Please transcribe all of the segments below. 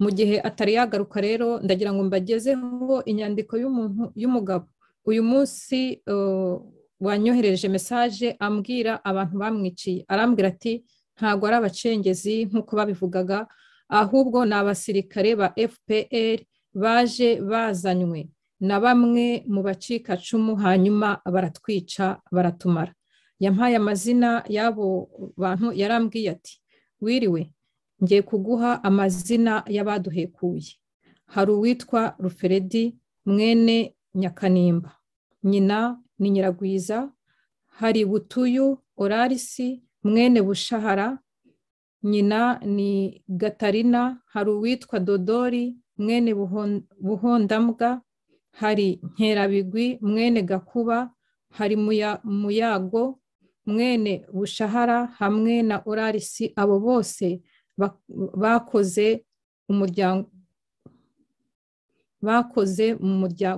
mu gihe atari yagaruka rero ndagira ngo mbagezeho inyandiko y'umuntu y'umugabo uyu munsi wanyohereje mesaje ambwira abantu bamwiciye arambwira ati ntabwo ari abacengezi nk'uko babivugaga ahubwo ni abasirikare ba fpr baje bazanywe na bamwe mu bacikacumu hanyuma baratwica baratumara yampaye amazina y'abo bantu yarambwiye ati wiriwe ngiye kuguha amazina y'abaduhekuye hari uwitwa ruferedi mwene nyakanimba nyina ni nyiragwiza hari butuyu orarisi mwene bushahara nyina ni gatarina hari uwitwa dodori mwene buhondambwa hari nkerabigwi mwene gakuba hari muyago mwene bushahara hamwe na orarisi abo bose bakoze umuryango bakoze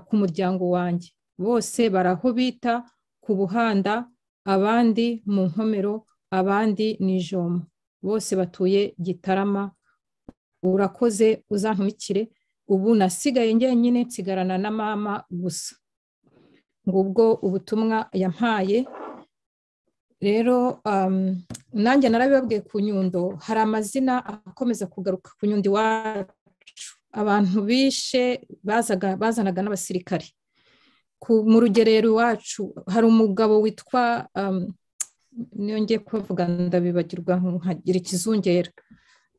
ku muryango wanjye bose baraho bita ku buhanda abandi mu nkomero abandi ni ijomo bose batuye gitarama urakoze uzantumikire ubu nasigaye njyenyine nsigarana na mama gusa ngubwo ubutumwa yampaye rero nanjye narabibabwiye ku nyundo hari amazina akomeza kugaruka ku nyundo iwacu abantu bishe bazanaga n'abasirikare mu rugerero iwacu hari umugabo witwa niyo ngiye kuvuga ndabibagirwa nkagira ikizungera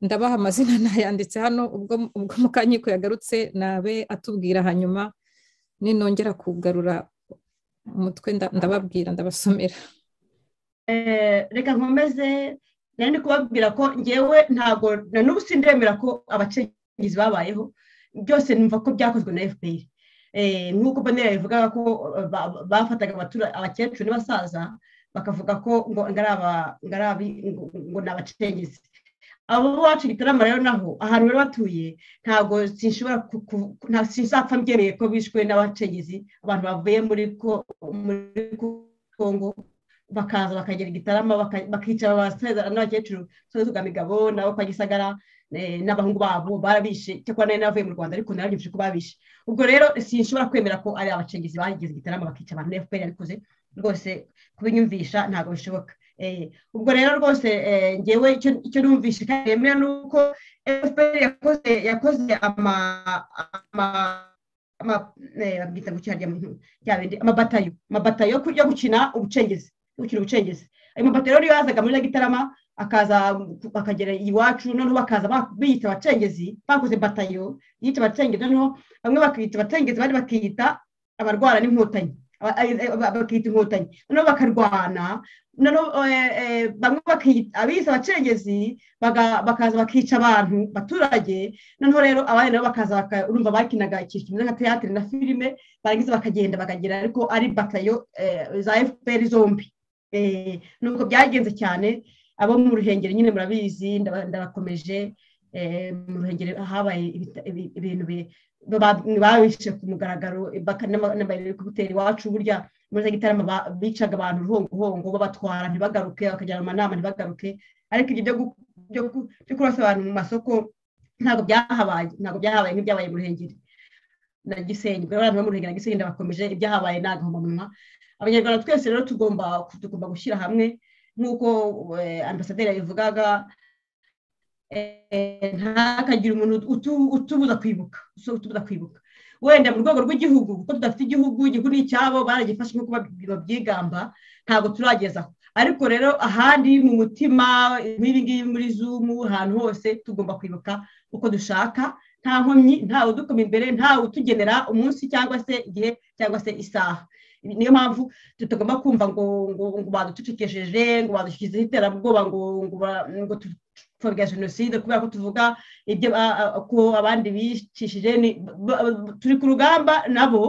ndabaha amazina nayanditse hano ubwo mukanyiko yagarutse nabe atubwira hanyuma ninongera kugarura umutwe ndababwira ndabasomera reka nkomeze nari ndi kubabwira ko ngewe ntabwo na n'ubu sindemera ko abacengezi babayeho byose numva ko byakozwe na fpr nk'uko mbonera bivugaga ko bafataga abakecuru n'abasaza bakavuga ko ngo ngo ni abacengezi abo bacu gitarama rero naho ahantu bari batuye ntabwo sinshobora sinshapfa mbyemeye ko bishwe n'abacengezi abantu bavuye muri kongo bakaza bakagera igitarama bakicara abasaza n'abakecuru tugamigabo nabo kwa gisagara n'abahungu babo barabishe cyakora nari navuye mu rwanda ariko narabyumvise ko babishe ubwo rero sinshobora kwemera ko ari abacengezi bageze igitarama bakica abantu na fpr yabikoze rwose kubinyumvisha ntabwo bishoboka ubwo rero rwose ngewe icyo numvishe kandi yemera ni uko fpr yakoze yakoze ama babwita ngo cyarya amabatayo amabatayo yo gukina ubucengezi gukina ubucengezi ayo mabatero rero yazaga muri gitarama akaza bakagera iwacu noneho bakaza biyita abacengezi bakoze batayo yita abacengezi noneho bamwe bakiyita abacengezi abandi bakiyita abarwana n'inkotanyi bakiyita inkotanyi noneho bakarwana noneho bamwe bakiyita abiyita abacengezi bakaza bakica abantu baturage noneho rero abandi nabo bakaza urumva bakinaga ikintu kimeze nka teatire na filime barangiza bakagenda bakagera ariko ari batayo za fpr zombi nubwo byagenze cyane abo mu ruhengeri nyine murabizi ndabakomeje mu ruhengeri habaye ibintu babishe ku mugaragaro kubitera iwacu burya muri za gitarama bicaga abantu uruhongohongo babatwara ntibagaruke bakajyana mu manama ntibagaruke ariko ibyo byo kurasa abantu mu masoko ntabwo byahabaye ntabwo byahabaye nk'ibyabaye mu ruhengeri na gisenyi ubwo abantu bo mu ruhengeri na gisenyi ndabakomeje ibyahabaye ni agahomamunwa abanyarwanda twese rero tugomba gushyira hamwe nk'uko ambasaderi yabivugaga ntihakagire umuntu utubuza kwibuka utubuza kwibuka wenda mu rwego rw'igihugu kuko tudafite igihugu igihugu ni icyabo baragifashe nk'uko babyigamba ntabwo turagezaho ariko rero ahandi mu mutima nk'ibi ngibi muri zumu ahantu hose tugomba kwibuka uko dushaka nta nkomyi ntawe udukoma imbere ntawe utugenera umunsi cyangwa se igihe cyangwa se isaha niyo mpamvu tutagomba kumva ngo ngo ngo baducecekesheje ngo badushyizeho iterabwoba ngo ngo tupfobya jenoside kubera ko tuvuga ibyo ko abandi bicishije turi ku rugamba nabo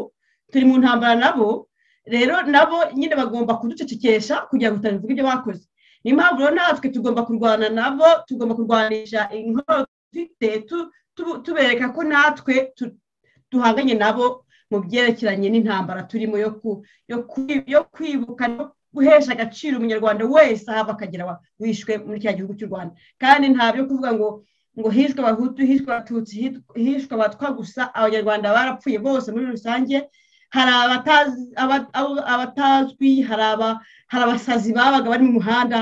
turi mu ntambara nabo rero nabo nyine bagomba kuducecekesha kugira ngo tutavuga ibyo bakoze niyo mpamvu rero natwe tugomba kurwana nabo tugomba kurwanisha inkoro dufite tubereka ko natwe duhanganye nabo mu byerekeranye n'intambara turimo yo kwibuka no guhesha agaciro umunyarwanda wese ahava akagera wishwe muri cya gihugu cy'u rwanda kandi nta byo kuvuga ngo ngo hishwe abahutu hishwe abatutsi hishwe abatwa gusa abanyarwanda barapfuye bose muri rusange hari abatazwi hari abasazi babaga bari mu muhanda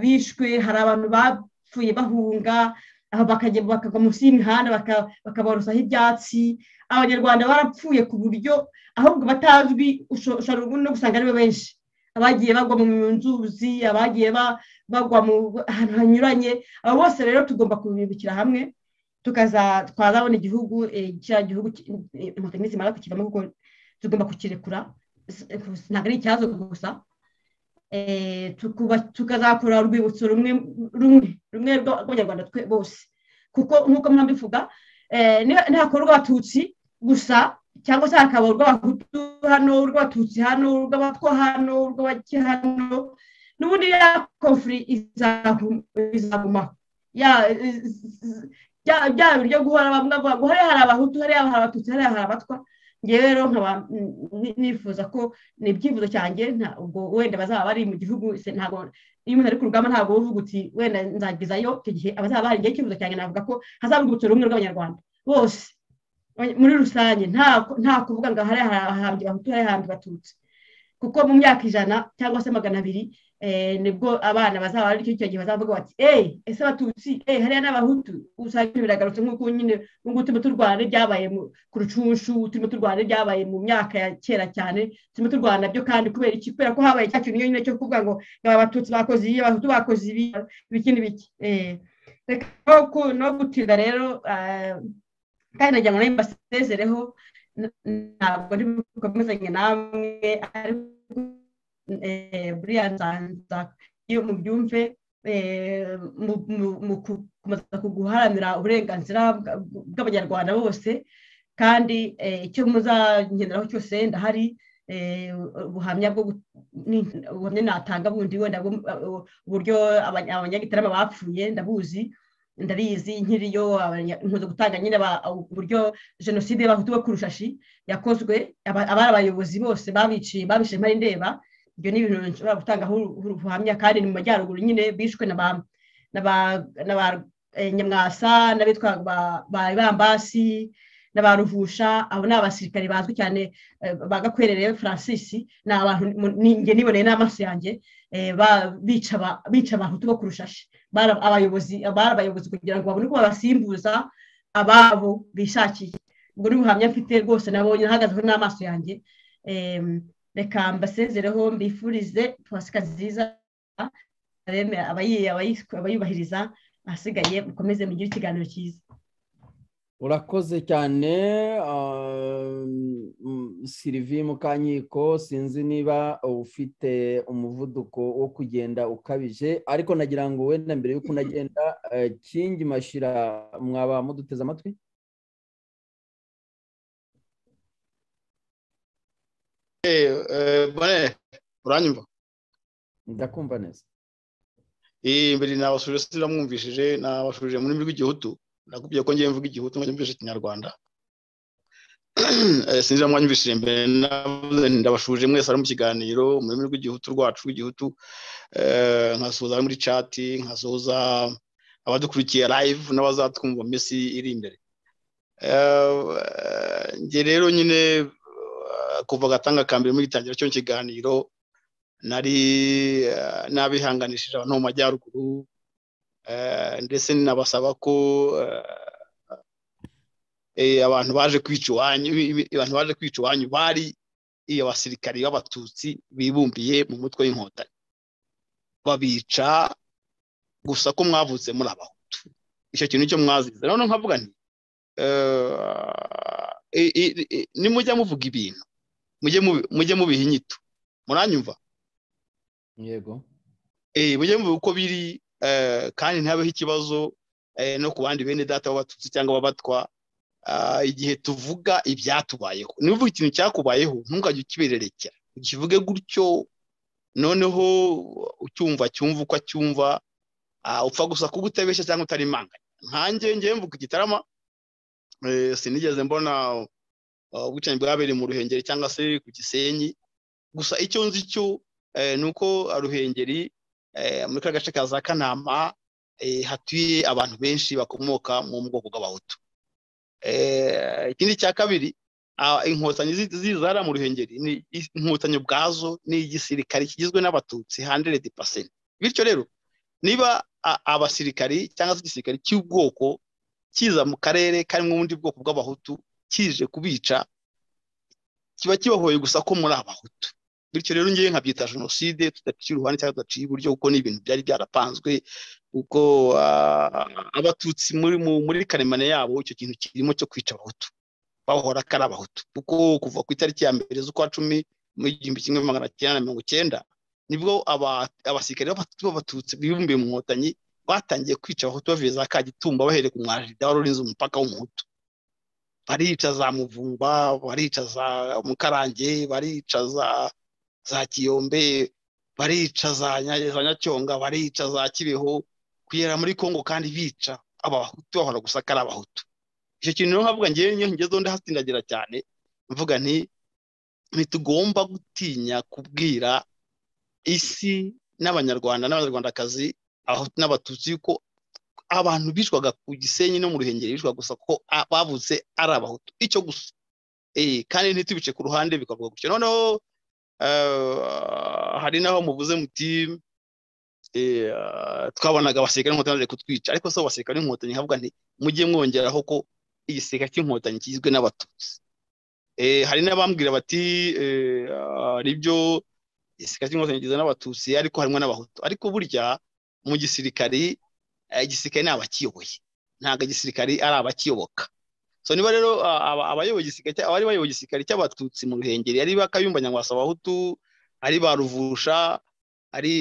bishwe hari abantu bapfuye bahunga bakagwa munsi y'imihanda bakaborosaho ibyatsi abanyarwanda barapfuye ku buryo ahubwo batazwi ushobora no gusanga ari bo benshi abagiye bagwa mu nzuzi abagiye bagwa mu ahantu hanyuranye abo bose rero tugomba kubibikira hamwe twazabona igihugu cya gihugu inkotanyi zimara kukivamo kuko tugomba kukirekura ntabwo ari ikibazo gusa tukazakora urwibutso rumwe rumwe rumwe rw'abanyarwanda bose kuko nk'uko mwaba bivuga ntakora urw'abatutsi gusa cyangwa se hakaba urw'abahutu hano urw'abatutsi hano urw'abatwa hano urw'abaki hano n'ubundi ya konfuri izagumaho bya biryo guhora bamwe bavuga hariya hari abahutu hariya hari abatutsi hariya hari abatwa ngewe rero nkaba nifuza ko ni ibyifuzo cyanjye ubwo wenda bazaba bari mu gihugu ntabwo iyo umuntu ari ku rugamba ntabwo uvuga uti wenda nzagezayo icyo gihe abazaba bahari ngewe icyifuzo cyanjye navuga ko hazaba urwibutso rumwe rw'abanyarwanda bose muri rusange nta kuvuga ngo hariya hari abahanzi bahutu hariya abahanzi batutsi kuko mu myaka ijana cyangwa se magana abiri nibwo abana bazaba ari cyo gihe bazavuga bati eee ese abatutsi eee hariya n'abahutu usanga ibintu biragarutse nk'uko nyine ngo turimo turwana ibyabaye ku rucunshu turimo turwana ibyabaye mu myaka ya kera cyane turimo turwana byo kandi kubera iki kubera ko habaye cya kintu nyine cyo kuvuga ngo abatutsi bakoze ibi abahutu bakoze ibi biki n'ibiki reka no gutinda rero kandi nagira ngo nawe mbasezereho ntabwo ari bukomezanye namwe ariko buriya nzanza iyo mubyumve mu gukomeza guharanira uburenganzira bw'abanyarwanda bose kandi icyo muzagenderaho cyose ndahari ubuhamya bwo ubuhamya natanga bundi wenda uburyo abanyagitarama bapfuye ndabuzi ndabizi nkiriyo nkunze gutanga nyine uburyo jenoside y'abahutu bo ku rushashi yakozwe abari abayobozi bose babiciye babishe mpari ndeba ibyo ni ibintu nshobora gutangaho ubuhamya kandi ni mu majyaruguru nyine bishwe na ba nyamwasa n'abitwa ba ibambasi na ba ruhusha abo ni abasirikare bazwi cyane ba gakwerere francis ni abantu njye niboneye n'amaso yanjye bica abahutu bo ku rushashi bari abayobozi kugira ngo babone uko babasimbuza ababo bishakiye ubwo ni ubuhamya mfite rwose nabonye ahagazeho n'amaso yanjye reka mbasezereho mbifurize pasika nziza abayubahiriza ahasigaye mukomeze mugire ikiganiro cyiza urakoze cyane sirivi mukanyiko sinzi niba ufite umuvuduko wo kugenda ukabije ariko nagira ngo wenda mbere y'uko unagenda kingi mashira mwaba muduteze amatwi uranyumva ndakumva neza mbere nabasuje sinamwumvishije nabasuje mu rurimi rw'igihutu nakubwiye ko ngiye mvuga igihutu ngo nyumvishe ikinyarwanda sinzira mwanyumvishije mbere ndabashuje mwese ari mu kiganiro mu rurimi rw'igihutu rwacu rw'igihutu nkasuhuza ari muri cati nkasuhuza abadukurikiye live n'abazatwumva minsi iri imbere njye rero nyine kuva agatanga ka mbere muri gitangira cyo kiganiro nari nabihanganishije abantu mu majyaruguru ndetse nabasaba ko abantu baje kwica iwanyu abantu baje kwica iwanyu bari abasirikari b'abatutsi bibumbiye mu mutwe w'inkotanyi babica gusa ko mwavutse muri abahutu icyo kintu nicyo mwazize noneho nkavuga nti nimujya muvuga ibintu mujye mubiha inyito muranyumva yego mujye mubiha uko biri kandi ntihabeho ikibazo no ku bandi bene data b'abatutsi cyangwa ababatwa igihe tuvuga ibyatubayeho niba uvuga ikintu cyakubayeho ntungajye ukibererekera ukivuge gutyo noneho ucyumva cyumva uko acyumva upfa gusa kuba utabeshya cyangwa utari imanganya nkange ngewe mvuga igitarama sinigeze mbona ubwicanyi bwabereye mu ruhengeri cyangwa se ku gisenyi gusa icyo nzi cyo ni uko ruhengeri muri ka gace ka za kanama hatuye abantu benshi bakomoka mu bwoko bw'abahutu ikindi cya kabiri inkotanyi zizara mu ruhengeri ni inkotanyi ubwazo ni igisirikari kigizwe n'abatutsi handeredi pasenti bityo rero niba abasirikari cyangwa se igisirikari cy'ubwoko kiza mu karere karimo ubundi bwoko bw'abahutu kije kubica kiba kibahoye gusa ko muri abahutu bityo rero ngewe nkabyita jenoside tudaciye uruhande cyangwa tudaciye iburyo kuko ni ibintu byari byarapanzwe kuko abatutsi muri karemane yabo icyo kintu kirimo cyo kwica abahutu bahora ko ari abahutu kuko kuva ku itariki ya mbere z'ukwa cumi mu igihumbi kimwe magana cyenda na mirongo icyenda nibwo abasirikare b'abatutsi bibumbiye mu nkotanyi batangiye kwica abahutu bavuye za kagitumba bahereye ku mwarida wari urinze umupaka w'umuhutu barica za muvumba barica za mukarange barica za za kiyombe barica za nyacyonga barica za kibeho kugera muri kongo kandi bica abahutu bahora gusa ko ari abahutu icyo kintu rero nkavuga ngewe ngewe ngezeho ndahatindagira cyane mvuga nti ntitugomba gutinya kubwira isi n'abanyarwanda n'abanyarwandakazi abahutu n'abatutsi yuko abantu bicwaga ku gisenyi no mu ruhengeri bicwaga gusa ko bavutse ari abahutu icyo gusa kandi ntitubice ku ruhande bikorwa gutyo noneho hari n'aho muvuze muti twabonaga abasirikare n'inkotanyi bari kutwica ariko si abasirikare n'inkotanyi havuga nti mujye mwongeraho ko igisirikare cy'inkotanyi kigizwe n'abatutsi hari n'abambwira bati nibyo igisirikare cy'inkotanyi kigizwe n'abatutsi ariko harimo n'abahutu ariko burya mu gisirikari igisirikare ni abakiyoboye ntabwo igisirikari ari abakiyoboka so niba rero abayoboye igisirikare abari bayoboye igisirikare cy'abatutsi mu ruhengeri ari bakayumba nyamwasa abahutu ari ba ruvusha ari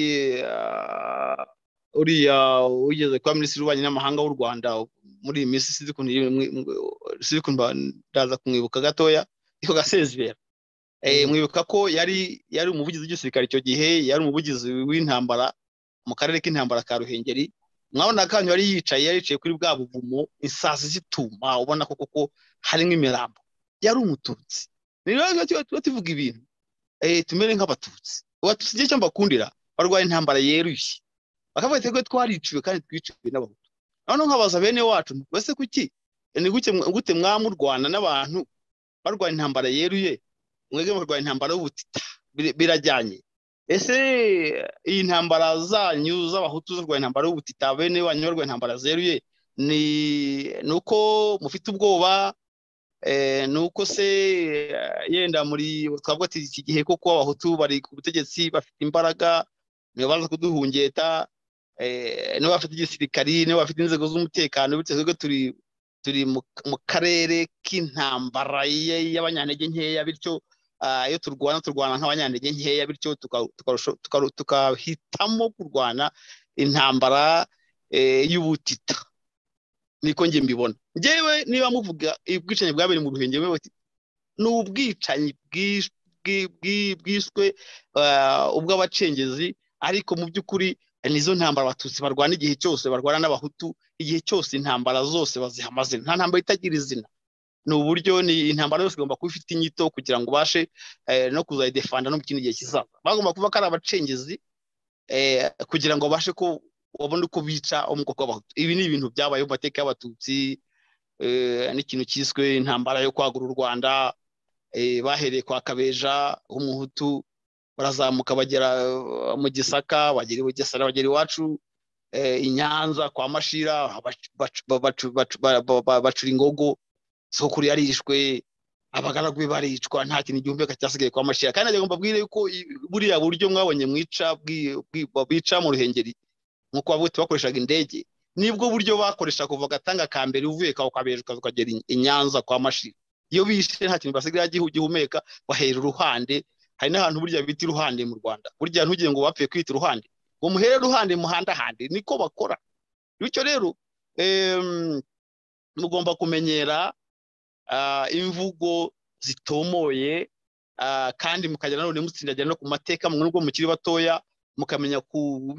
uriya ugeze kuba minisitiri w'ububanyi n'amahanga w'u rwanda muri iyi minsi sinzi ukuntu ndaza kumwibuka gatoya niko gasezibera mwibuka ko yari yari umuvugizi w'igisirikare icyo gihe yari umuvugizi w'intambara mu karere k'intambara ka ruhengeri mwabona kanyu yari yicaye yari yicaye kuri bwa buvumo isazi zituma ubona ko koko harimo imirambo yari umututsi rero tuvuga ibintu tumere nk'abatutsi abatutsi igihe cyo mbakundira barwaye intambara yeruye bakavuga ati rwose twariciwe kandi twiciwe n'abahutu noneho nkabaza bene wacu mbese kuki ni gute mwamurwana n'abantu barwaye intambara yeruye mwebwe barwaye intambara y'ubutita birajyanye ese iyi ntambara zanyu z'abahutu zirwanya intambara y'ubutita bene wanyu barwanya intambara zeruye ni uko mufite ubwoba ni uko se yenda muri twavuga ati iki gihe koko abahutu bari ku butegetsi bafite imbaraga niba baza kuduhungeta niba bafite igisirikari niba bafite inzego z'umutekano biteze ko turi turi mu karere k'intambara y'abanyantege nkeya bityo iyo turwana turwana nk'abanyantege nkeya bityo tukahitamo kurwana intambara y'ubutita niko njye mbibona ngewe niba muvuga ubwicanyi bwabereye mu ruhengeri ni ubwicanyi bwiswe ubw'abacengezi ariko mu by'ukuri nizo ntambara abatutsi barwana igihe cyose barwana n'abahutu igihe cyose intambara zose baziha amazina nta ntambara itagira izina ni uburyo ni intambara yose igomba kuba ifite inyito kugira ngo ubashe no kuzayidefanda no mu kindi gihe kizaza bagomba kuba ko ari abacengezi kugira ngo babashe ko babone uko bica umwuka w'abahutu ibi ni ibintu byabaye mu mateka y'abatutsi n'ikintu cyiswe intambara yo kwagura u rwanda bahereye kwa kabeja umuhutu barazamuka bagera mu gisaka bagera i bugesera bagera iwacu i nyanza kwa mashira bacura ingogo sokuru yarishwe abagaragu be baricwa nta kintu igihumeka cyasigaye kwa mashira kandi agomba mbabwire yuko buriya buryo mwabonye mwica bica mu ruhengeri nk'uko bavuga bakoreshaga indege nibwo buryo bakoresha kuva agatanga ka mbere uvuye kawe ukabereka ukagera i nyanza kwa mashira iyo bishe nta kintu basigaye gihumeka bahera uruhande hari n'ahantu burya bita iruhande mu rwanda burya ntugire ngo bapfe kwita uruhande ngo muhere uruhande muhandahande niko bakora bityo rero mugomba kumenyera imvugo zitomoye kandi mukajya nanone mutsindagira no ku mateka mu nubwo mukiri batoya mukamenya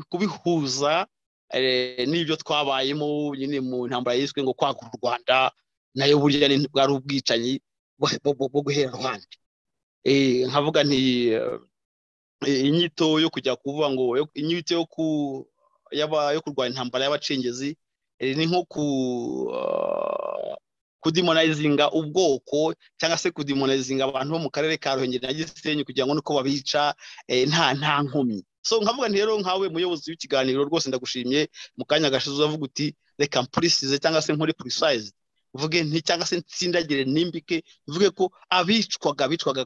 kubihuza n'ibyo twabayemo nyine mu ntambara yiswe ngo kwagura u rwanda nayo burya bwari ubwicanyi bwo guhera ruhande nkavuga nti inyito yo kujya kuvuga ngo inyito yo kurwanya intambara y'abacengezi ni nko kudimonizinga ubwoko cyangwa se kudimonizinga abantu bo mu karere ka ruhengeri na gisenyi kugira ngo nuko babica nta nta nkomyi so nkavuga nti rero nkawe muyobozi w'ikiganiro rwose ndagushimiye mu kanya gashize uzavuga uti reka mpurisize cyangwa se nkore purisayizi mvuge nti cyangwa se nsindagire nimbike mvuge ko abicwaga bicwaga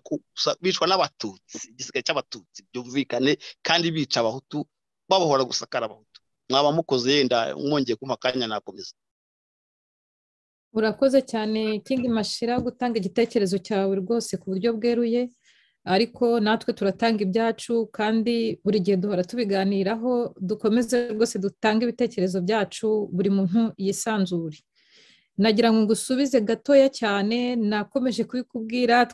bicwa n'abatutsi igisigaye cy'abatutsi byumvikane kandi bica abahutu babohora gusakara abahutu mwaba mukoze yenda mwongeye kumpa akanya nakomeza urakoze cyane kingi mashira gutanga igitekerezo cyawe rwose ku buryo bweruye ariko natwe turatanga ibyacu kandi buri gihe duhora tubiganiraho dukomeze rwose dutange ibitekerezo byacu buri muntu yisanzure nagira ngo ngusubize gatoya cyane nakomeje kubikubwira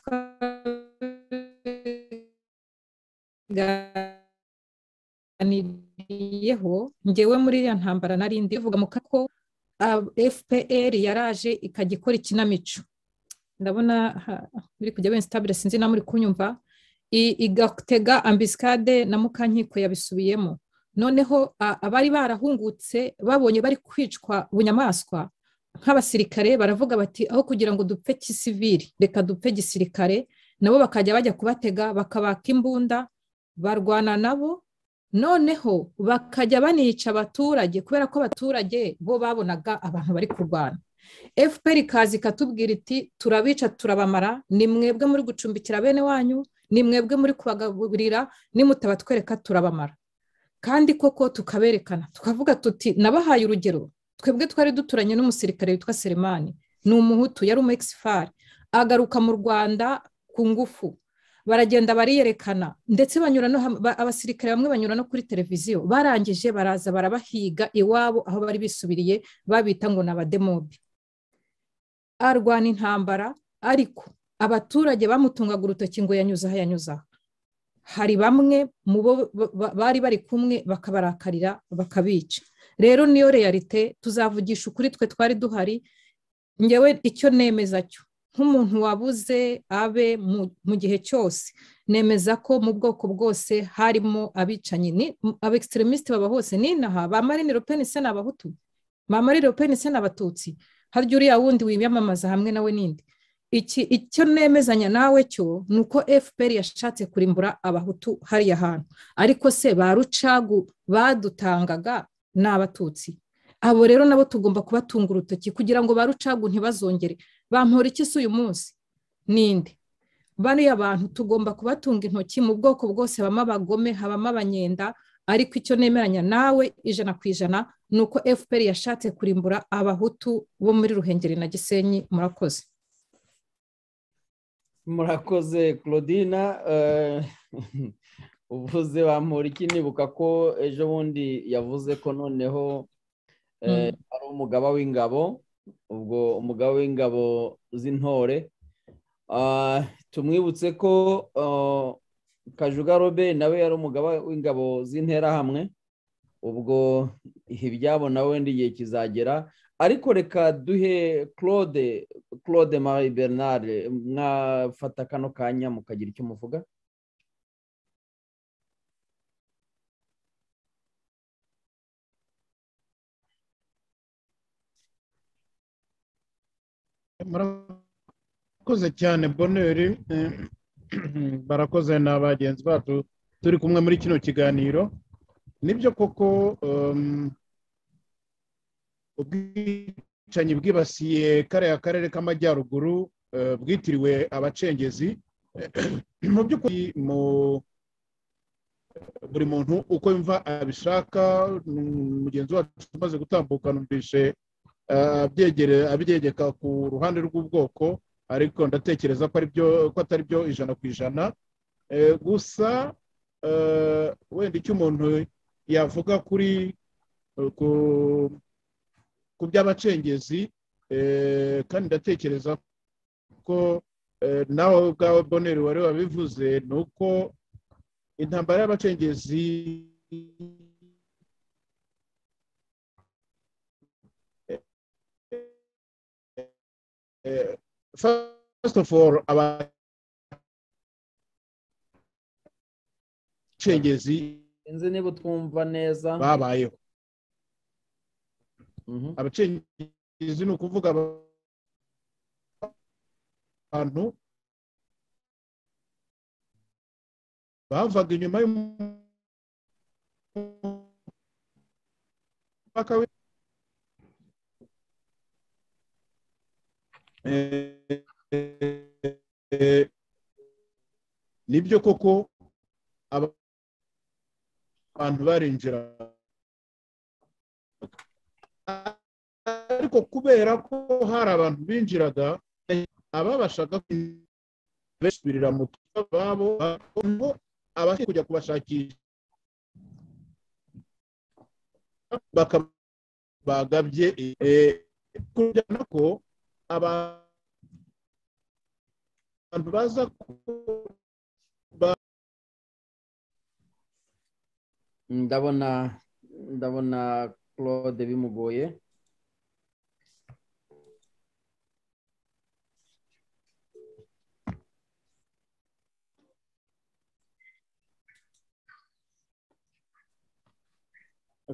twaganiriyeho ngewe muri iriya ntambara narindi bivuga mu kako fpr yaraje ikajya ikora ikinamico ndabona biri kujya bene sitabire sinzi na muri kunyumva igatega ambisikade na mukankiko yabisubiyemo noneho abari barahungutse babonye bari kwicwa bunyamaswa nk'abasirikare baravuga bati aho kugira ngo dupfe kisiviri reka dupfe gisirikare nabo bakajya bajya kubatega bakabaka imbunda barwana nabo noneho bakajya banica abaturage kubera ko abaturage bo babonaga abantu bari kurwana fpr ikaza ikatubwira iti turabica turabamara ni mwebwe muri gucumbikira bene wanyu ni mwebwe muri kubagaburira nimutabatwereka turabamara kandi koko tukaberekana tukavuga tuti nabahaye urugero twebwe twari duturanye n'umusirikare witwa selemani ni umuhutu yari umu ekisifari agaruka mu rwanda ku ngufu baragenda bariyerekana ndetse banyura no abasirikare bamwe banyura no kuri televiziyo barangije baraza barabahiga iwabo aho bari bisubiriye babita ngo ni abademobi arwana intambara ariko abaturage bamutungaga urutoki ngo yanyuze aho yanyuze aha hari bamwe mu bo bari bari kumwe bakabarakarira bakabica rero niyo reyalite tuzavugisha ukuri twe twari duhari ngewe icyo nemeza cyo nk'umuntu wabuze abe mu gihe cyose nemeza ko mu bwoko bwose harimo abicanyi aba ekisitirimisite baba hose n'inaha ba marine le pen se ni abahutu ba marine le pen se ni abatutsi harya uriya wundi wiyamamaza hamwe nawe n'indi iki icyo nemezanya nawe cyo ni uko fpr yashatse kurimbura abahutu hariya hantu ariko se ba rucagu badutangaga ni abatutsi abo rero nabo tugomba kubatunga urutoki kugira ngo ba rucagu ntibazongere bampora iki se uyu munsi n'indi bariya bantu tugomba kubatunga intoki mu bwoko bwose habamo abagome habamo abanyenda ariko icyo nemeranya nawe ijana ku ijana ni uko fpr yashatse kurimbura abahutu bo muri ruhengeri na gisenyi murakoze murakoze claudina uvuze bampura iki nibuka ko ejo bundi yavuze ko noneho ari umugaba w'ingabo ubwo umugaba w'ingabo z'intore tumwibutse ko kajuga robe nawe yari umugaba w'ingabo z'interahamwe ubwo ibyabo nawe wenda igihe kizagera ariko reka duhe claude claude marie bernard mwafata kano kanya mukagira icyo muvuga murakoze cyane boneri barakoze na bagenzi bacu turi kumwe muri kino kiganiro nibyo koko ubwicanyi bwibasiye kariya karere k'amajyaruguru bwitiriwe abacengezi mu by'ukuri buri muntu uko yumva abishaka mugenzi wacu umaze gutambuka numvise abyegeka ku ruhande rw'ubwoko ariko ndatekereza ko atari byo ijana ku ijana gusa wenda icyo umuntu yavuga kuri ku by'abacengezi kandi ndatekereza ko nawe ubwawe boneri wari wabivuze ni uko intambara y'abacengezi first of all abacengezi sinzi niba utwumva neza babayeho abacengezi ni ukuvuga abantu bavaga inyuma y'umupaka nibyo koko abantu barinjira ariko kubera ko hari abantu binjiraga ababashaga kubisubirira mu tuba babo ngo abashaka kujya kubashakisha bakaba bagabye kujyana ko abantu baza ndabona ndabona claude bimugoye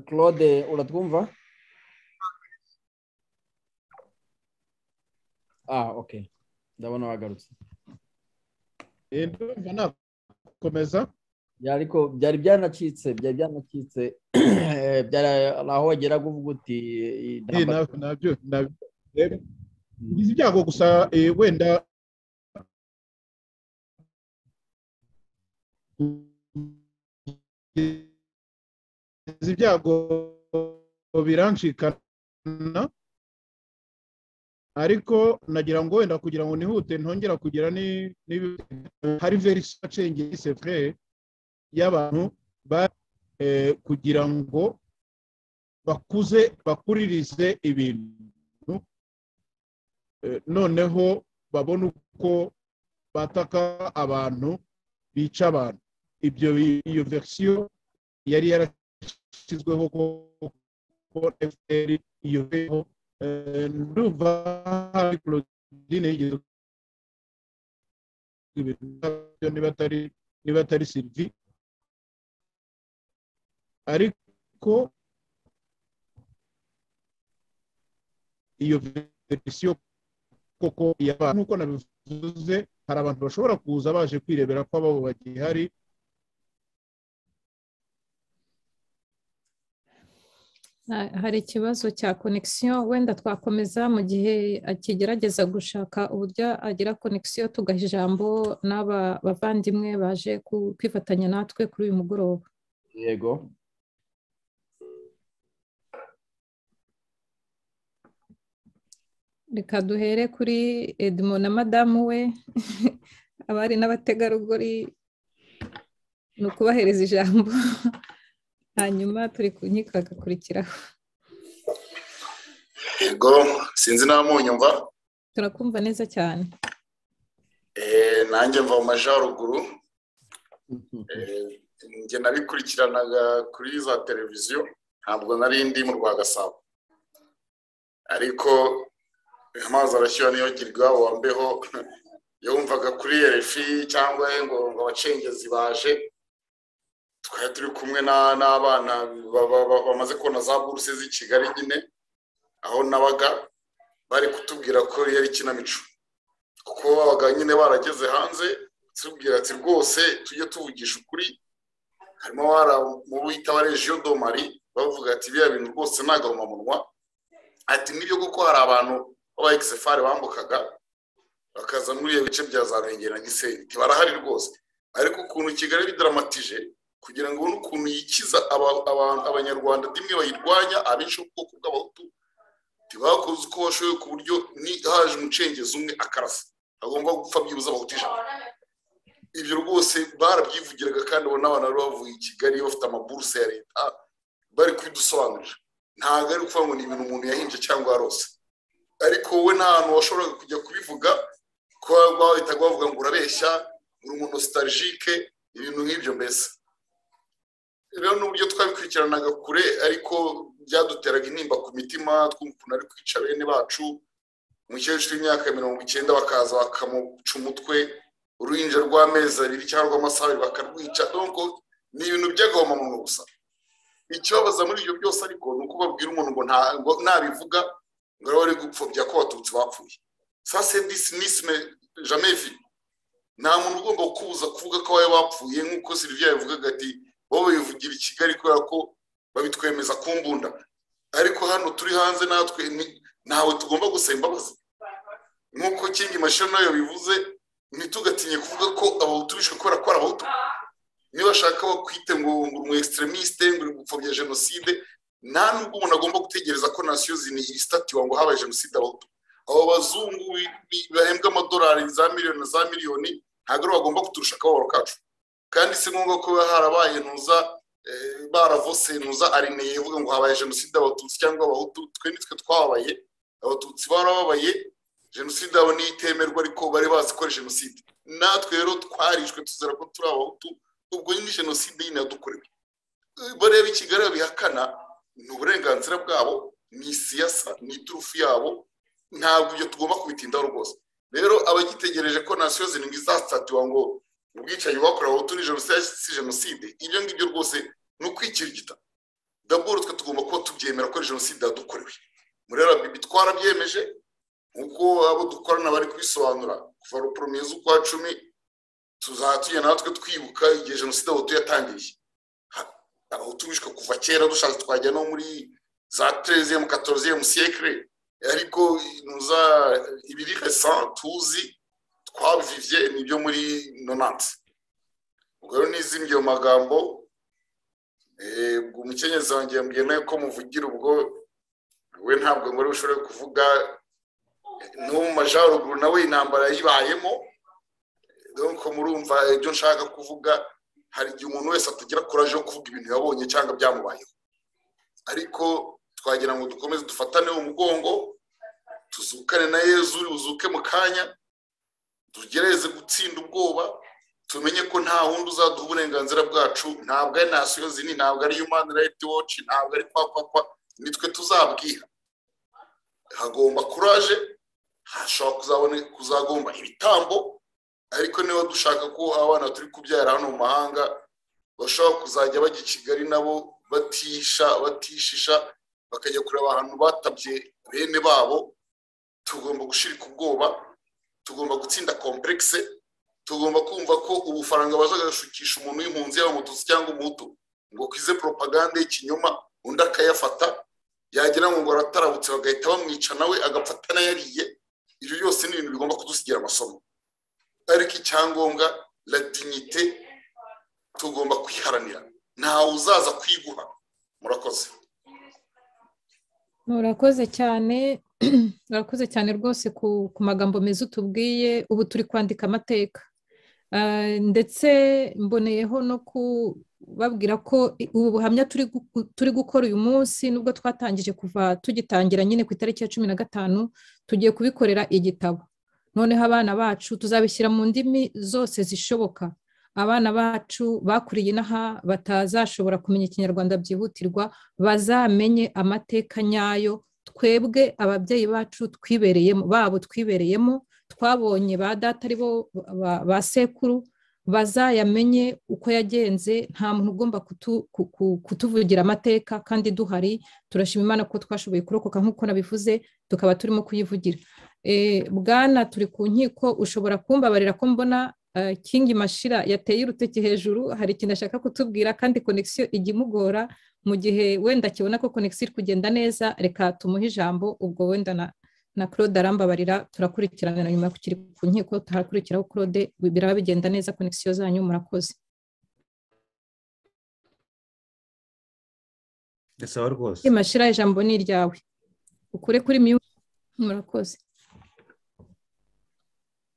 claude uratwumva ah ok ndabona wagarutse ndumva nakomeza Ya, ariko byari byanacitse byari byanacitse byari aho wageraga uvuga uti iyi ntambara- nabyo ngize ibyago gusa eh, wenda ngize ibyago biranshikana ariko nagira ngo wenda kugira ngo nihute ntongera kugira ni ni- hari very change y'abantu ba- eh, kugira ngo bakuze bakuririze ibintu Eh, noneho babone uko bataka abantu bica abantu ibyo iyo verisiyo yari yarashyizweho ko ko fpr iyo rero eh, ndumva hari claudine yigeze ibintu nkabyo niba atari niba atari sylvie ariko iyo verisiyo koko y'abantu nk'uko nabivuze hari abantu bashobora kuza baje kwirebera ko ababo bagihari Ha- hari ikibazo cya konegisiyo wenda twakomeza mu gihe akigerageza gushaka uburyo agira konegisiyo tugaha ijambo n'aba bavandimwe baje ku- kwifatanya natwe kuri uyu mugoroba yego reka duhere kuri edmond na madamu we abari n'abategarugori ni ukubahereza ijambo hanyuma turi ku nkiko hagakurikiraho yego sinzi nta munyumva turakumva neza cyane Eh, nanjye mva mu majyaruguru Eh, njye nabikurikiranaga kuri za televiziyo ntabwo nari ndi mu rwa gasabo ariko amazi arashyuha niyo girwa wambeho yumvaga kuri erefi cyangwa ngo ngo abacengezi baje twari turi kumwe na- n'abana ba- ba- ba- bamaze kubona za buruse z'i kigali nyine aho nabaga bari kutubwira ko yari ikinamico kuko babaga nyine barageze hanze tubwira ati rwose tujye tuvugisha ukuri harimo abara mu bita wa regiyo domari bavuga ati biriya bintu rwose ni agahomamunwa ati nibyo kuko hari abantu b'aba ekisefari bambukaga bakaza muri iyo bice bya za ruhengeri na gisenyi ntibarahari rwose ariko ukuntu kigali bidaramatije kugira ngo ubone ukuntu yikiza aba- aba- abanyarwanda rimwe bayirwanya abenshi b'ubwoko bw'abahutu ntibakoze uko bashoboye ku buryo ni haje umucengezi umwe akarasa agomba gupfa byibuze abahutu ijana ibyo rwose barabyivugiraga kandi abo n'abantu bari bavuye i kigali bafite amaburuse ya leta bari kubidusobanurira ntabwo ari ukuvuga ngo ni ibintu umuntu yahinje cyangwa yarose ariko wowe nta hantu washoboraga kujya kubivuga ko bahitaga bavuga ngo urabeshya uri umuntu sitarigike ibintu nk'ibyo mbese rero n'uburyo twabikurikiranaga kure ariko byaduteraga intimba ku mitima twumva ukuntu ari kwica bene bacu umukecuru w'imyaka mirongo icyenda bakaza bakamuca umutwe uruhinja rw'amezi abiri cyangwa rw'amasaha abiri bakarwica donko ni ibintu by'agahomamunwa gusa ikibabaza muri ibyo byose ariko ni uko babwira umuntu ngo nta- ngo nabivuga ngo rero ari gupfobya ko abatutsi bapfuye ça c'est disi nisime jamais vu nta muntu ugomba kubuza kuvuga ko bari bapfuye nk'uko sylvia yabivugaga ati wowe bivugira i kigali kubera ko babitwemeza ku mbunda ariko hano turi hanze natwe ni- ntawe tugomba gusaba imbabazi nk'uko kingi mashini nayo bivuze ntitugatinye kuvuga ko abahutu bishwe kubera ko ari abahutu nibashaka bakwite ngo ngo umu extremiste ngo uri gupfobya jenoside nta nubwo umuntu agomba gutegereza ko nasiyo zini isitatiwa ngo habaye jenoside abahutu abo bazungu bi- bi- bahembwa amadolari za miliyoni na za miliyoni ntabwo aribo bagomba kuturusha akababaro kacu kandi si ngombwa ko biba harabaye ntuza eh, baravosenuza arineye ivuga ngo habaye jenoside abatutsi cyangwa abahutu twe nitwe twababaye abatutsi barababaye jenoside yabo niyo itemerwa ariko bari bazi ko ari jenoside natwe rero twarishwe tuzera ko turi abahutu ubwo nyine jenoside nyine yadukorewe Eh, bareba i kigali babihakana ni uburenganzira bwabo ni siyasa ni iturufu yabo ntabwo ibyo tugomba kubitindaho rwose rero abagitegereje ko nasiyo zirindwi izatatiwa ngo ubwicanyi bakorewe abahutu ni jenoside si jenoside ibyo ngibyo rwose ni ukwikirigita daboro twe tugomba kuba tubyemera ko ari jenoside yadukorewe muri rbb twarabyemeje uko abo dukorana bari kubisobanura kuva ruporomye z'ukwa cumi tuzatuye natwe twibuka igihe jenoside abahutu yatangiriye Ha- abahutu bishwe kuva kera dushatse twajya no muri za tereziyemu katoroziyemu siyekire ariko nuza ibiri resa tuzi twabivivye ni ibyo muri nonansi ubwo rero nizimye ayo magambo eh, ubwo umukenyezi wanjye yambwiye nawe ko muvugira ubwo we ntabwo ngo ariwe ushobore kuvuga no mu majaruguru nawe intambara yayibayemo donc murumva ibyo nshaka kuvuga hari igihe umuntu wese atagira courage yo kuvuga ibintu yabonye cyangwa byamubayeho ariko twagira ngo dukomeze dufatane umugongo tuzukane na yezu uzuke mu kanya tugereze gutsinda ubwoba tumenye ko nta wundi uzaduha uburenganzira bwacu ntabwo ari nasiyo zini ntabwo ari human rights watch ntabwo ari kwa kwa kwa nitwe tuzabwira hagomba courage hashobora kuzabone- kuzagomba ibitambo ariko niba dushaka ko abana turi kubyara hano mu mahanga bashobora kuzajya bajya i kigali nabo batisha batishisha bakajya kureba ahantu batabye bene babo tugomba gushirika ubwoba tugomba gutsinda komplekse tugomba kumva ko ubufaranga bazaga gushukisha umuntu w'impunzi yaba umututsi cyangwa umuhutu ngo kwize propaganda y'ikinyoma undi akayafata yagira ngo ngo arataravutse bagahita bamwica nawe agapfata n'ayariye ibyo byose ni ibintu bigomba kudusigira amasomo ariko icyangombwa la dignité tugomba kwiharanira ntawe uzaza kwiguha murakoze murakoze cyane murakoze cyane rwose ku ku magambo meza utubwiye ubu turi kwandika amateka Ah, ndetse mboneyeho no kubabwira ko i- ubu buhamya turi guku- turi gukora uyu munsi nubwo twatangije kuva tugitangira nyine ku itariki ya cumi na gatanu tugiye kubikorera igitabo noneho abana bacu tuzabishyira mu ndimi zose zishoboka abana bacu bakuriye inaha batazashobora kumenya ikinyarwanda byihutirwa bazamenye amateka nyayo twebwe ababyeyi bacu twibereyemo babo twibereyemo twabonye ba data ari bo ba- ba sekuru bazayamenye uko yagenze nta muntu ugomba kutu- ku- ku- kutuvugira amateka kandi duhari turashima imana ko twashoboye kurokoka nk'uko nabivuze tukaba turimo kuyivugira Eh, bwana turi ku nkiko ushobora kumbabarira ko mbona eh, kingi mashira yateye urutoki hejuru hari ikintu ashaka kutubwira kandi konegisiyo ijya imugora mu gihe wenda akibona ko konegisiyo iri kugenda neza reka tumuhe ijambo ubwo wenda na na claude arambabarira turakurikirana na nyuma kukiri ku nkiko turakurikiraho claude biraba bigenda neza konegisiyo zanyu murakoze ndasaba rwose Kingi mashira ijambo ni iryawe ukure kuri mute murakoze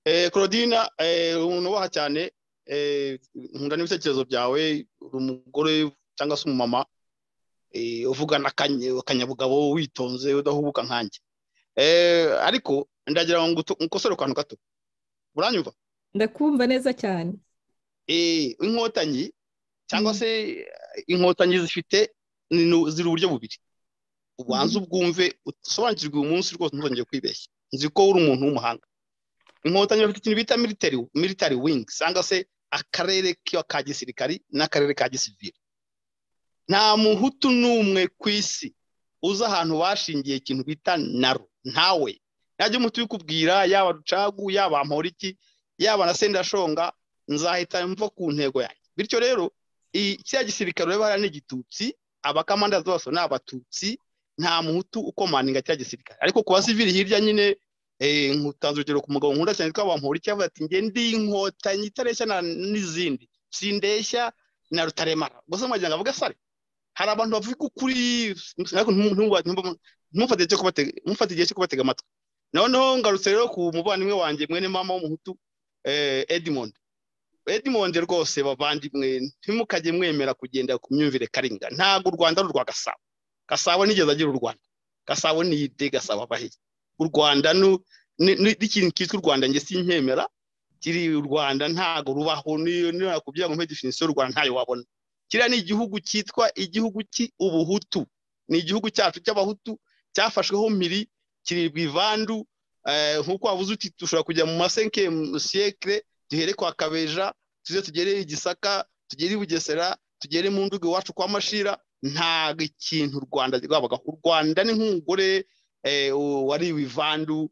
Eh, Claudina eh, unubaha cyane eh, nkunda n'ibitekerezo byawe uri umugore cyangwa se umumama eh, uvugana akanye- akanyabugabo witonze udahubuka nkanjye eh, ariko ndagira ngo ngutu- nkosore akantu gato uranyumva ndakumva neza cyane eh, inkotanyi cyangwa Mm. se eh, inkotanyi zifite ni- ni- ziri uburyo bubiri ubanza ubwumve usobanukirwe uyu munsi rwose ntuzongere kwibeshya nzi ko uri umuntu w'umuhanga inkotanyi bafite ikintu bita military, military wing cyangwa se akarere kiba ka gisirikari n'akarere ka gisivili nta muhutu n'umwe ku isi uzi ahantu bashingiye ikintu bita naro ntawe najya umuti ubikubwira yaba rucagu yaba amporiki yaba na sendashonga nzahita mva ku ntego yanjye bityo rero kiriya gisirikare ureba hariya ni igitutsi abakamandazi bose ni abatutsi nta muhutu ukomaninga cya gisirikare ariko ku basivili hirya nyine nkutanze urugero ku mugabo nkunda cyane twaba mpurike avuga ati ngende inkotanyi itareshya n'izindi sindeshya na rutaremara gusa mwagira ngo avuga sare hari abantu bavuga ukuri ntumufate igihe cyo kubatega amatwi noneho ngarutse rero ku muvandimwe wanjye mwene mama w'umuhutu edmond edmond rwose bavandimwe ntimukajye mwemera kugenda ku myumvire karinga ntabwo u rwanda ari urwa gasabo gasabo nigeze agira u rwanda gasabo niyite gasabo abahiye u rwanda n'ikintu cyitwa u rwanda njye sinkemera kiri u rwanda ntabwo rubaho niyo nakubwira ngo mpe definisiyo y'u rwanda ntayo wabona kiriya ni igihugu cyitwa igihugu cy'ubuhutu ni igihugu cyacu cy'abahutu cyafashweho mpiri kiri ivandu nk'uko wabuze uti dushobora kujya mu masenke siyekire duhere kwa kabeja tuze tugere igisaka tugere i bugesera tugere mu ndugu iwacu kwa mashira ntabwo ikintu u rwanda rwabagaho u rwanda ni nk'umugore wari ivandu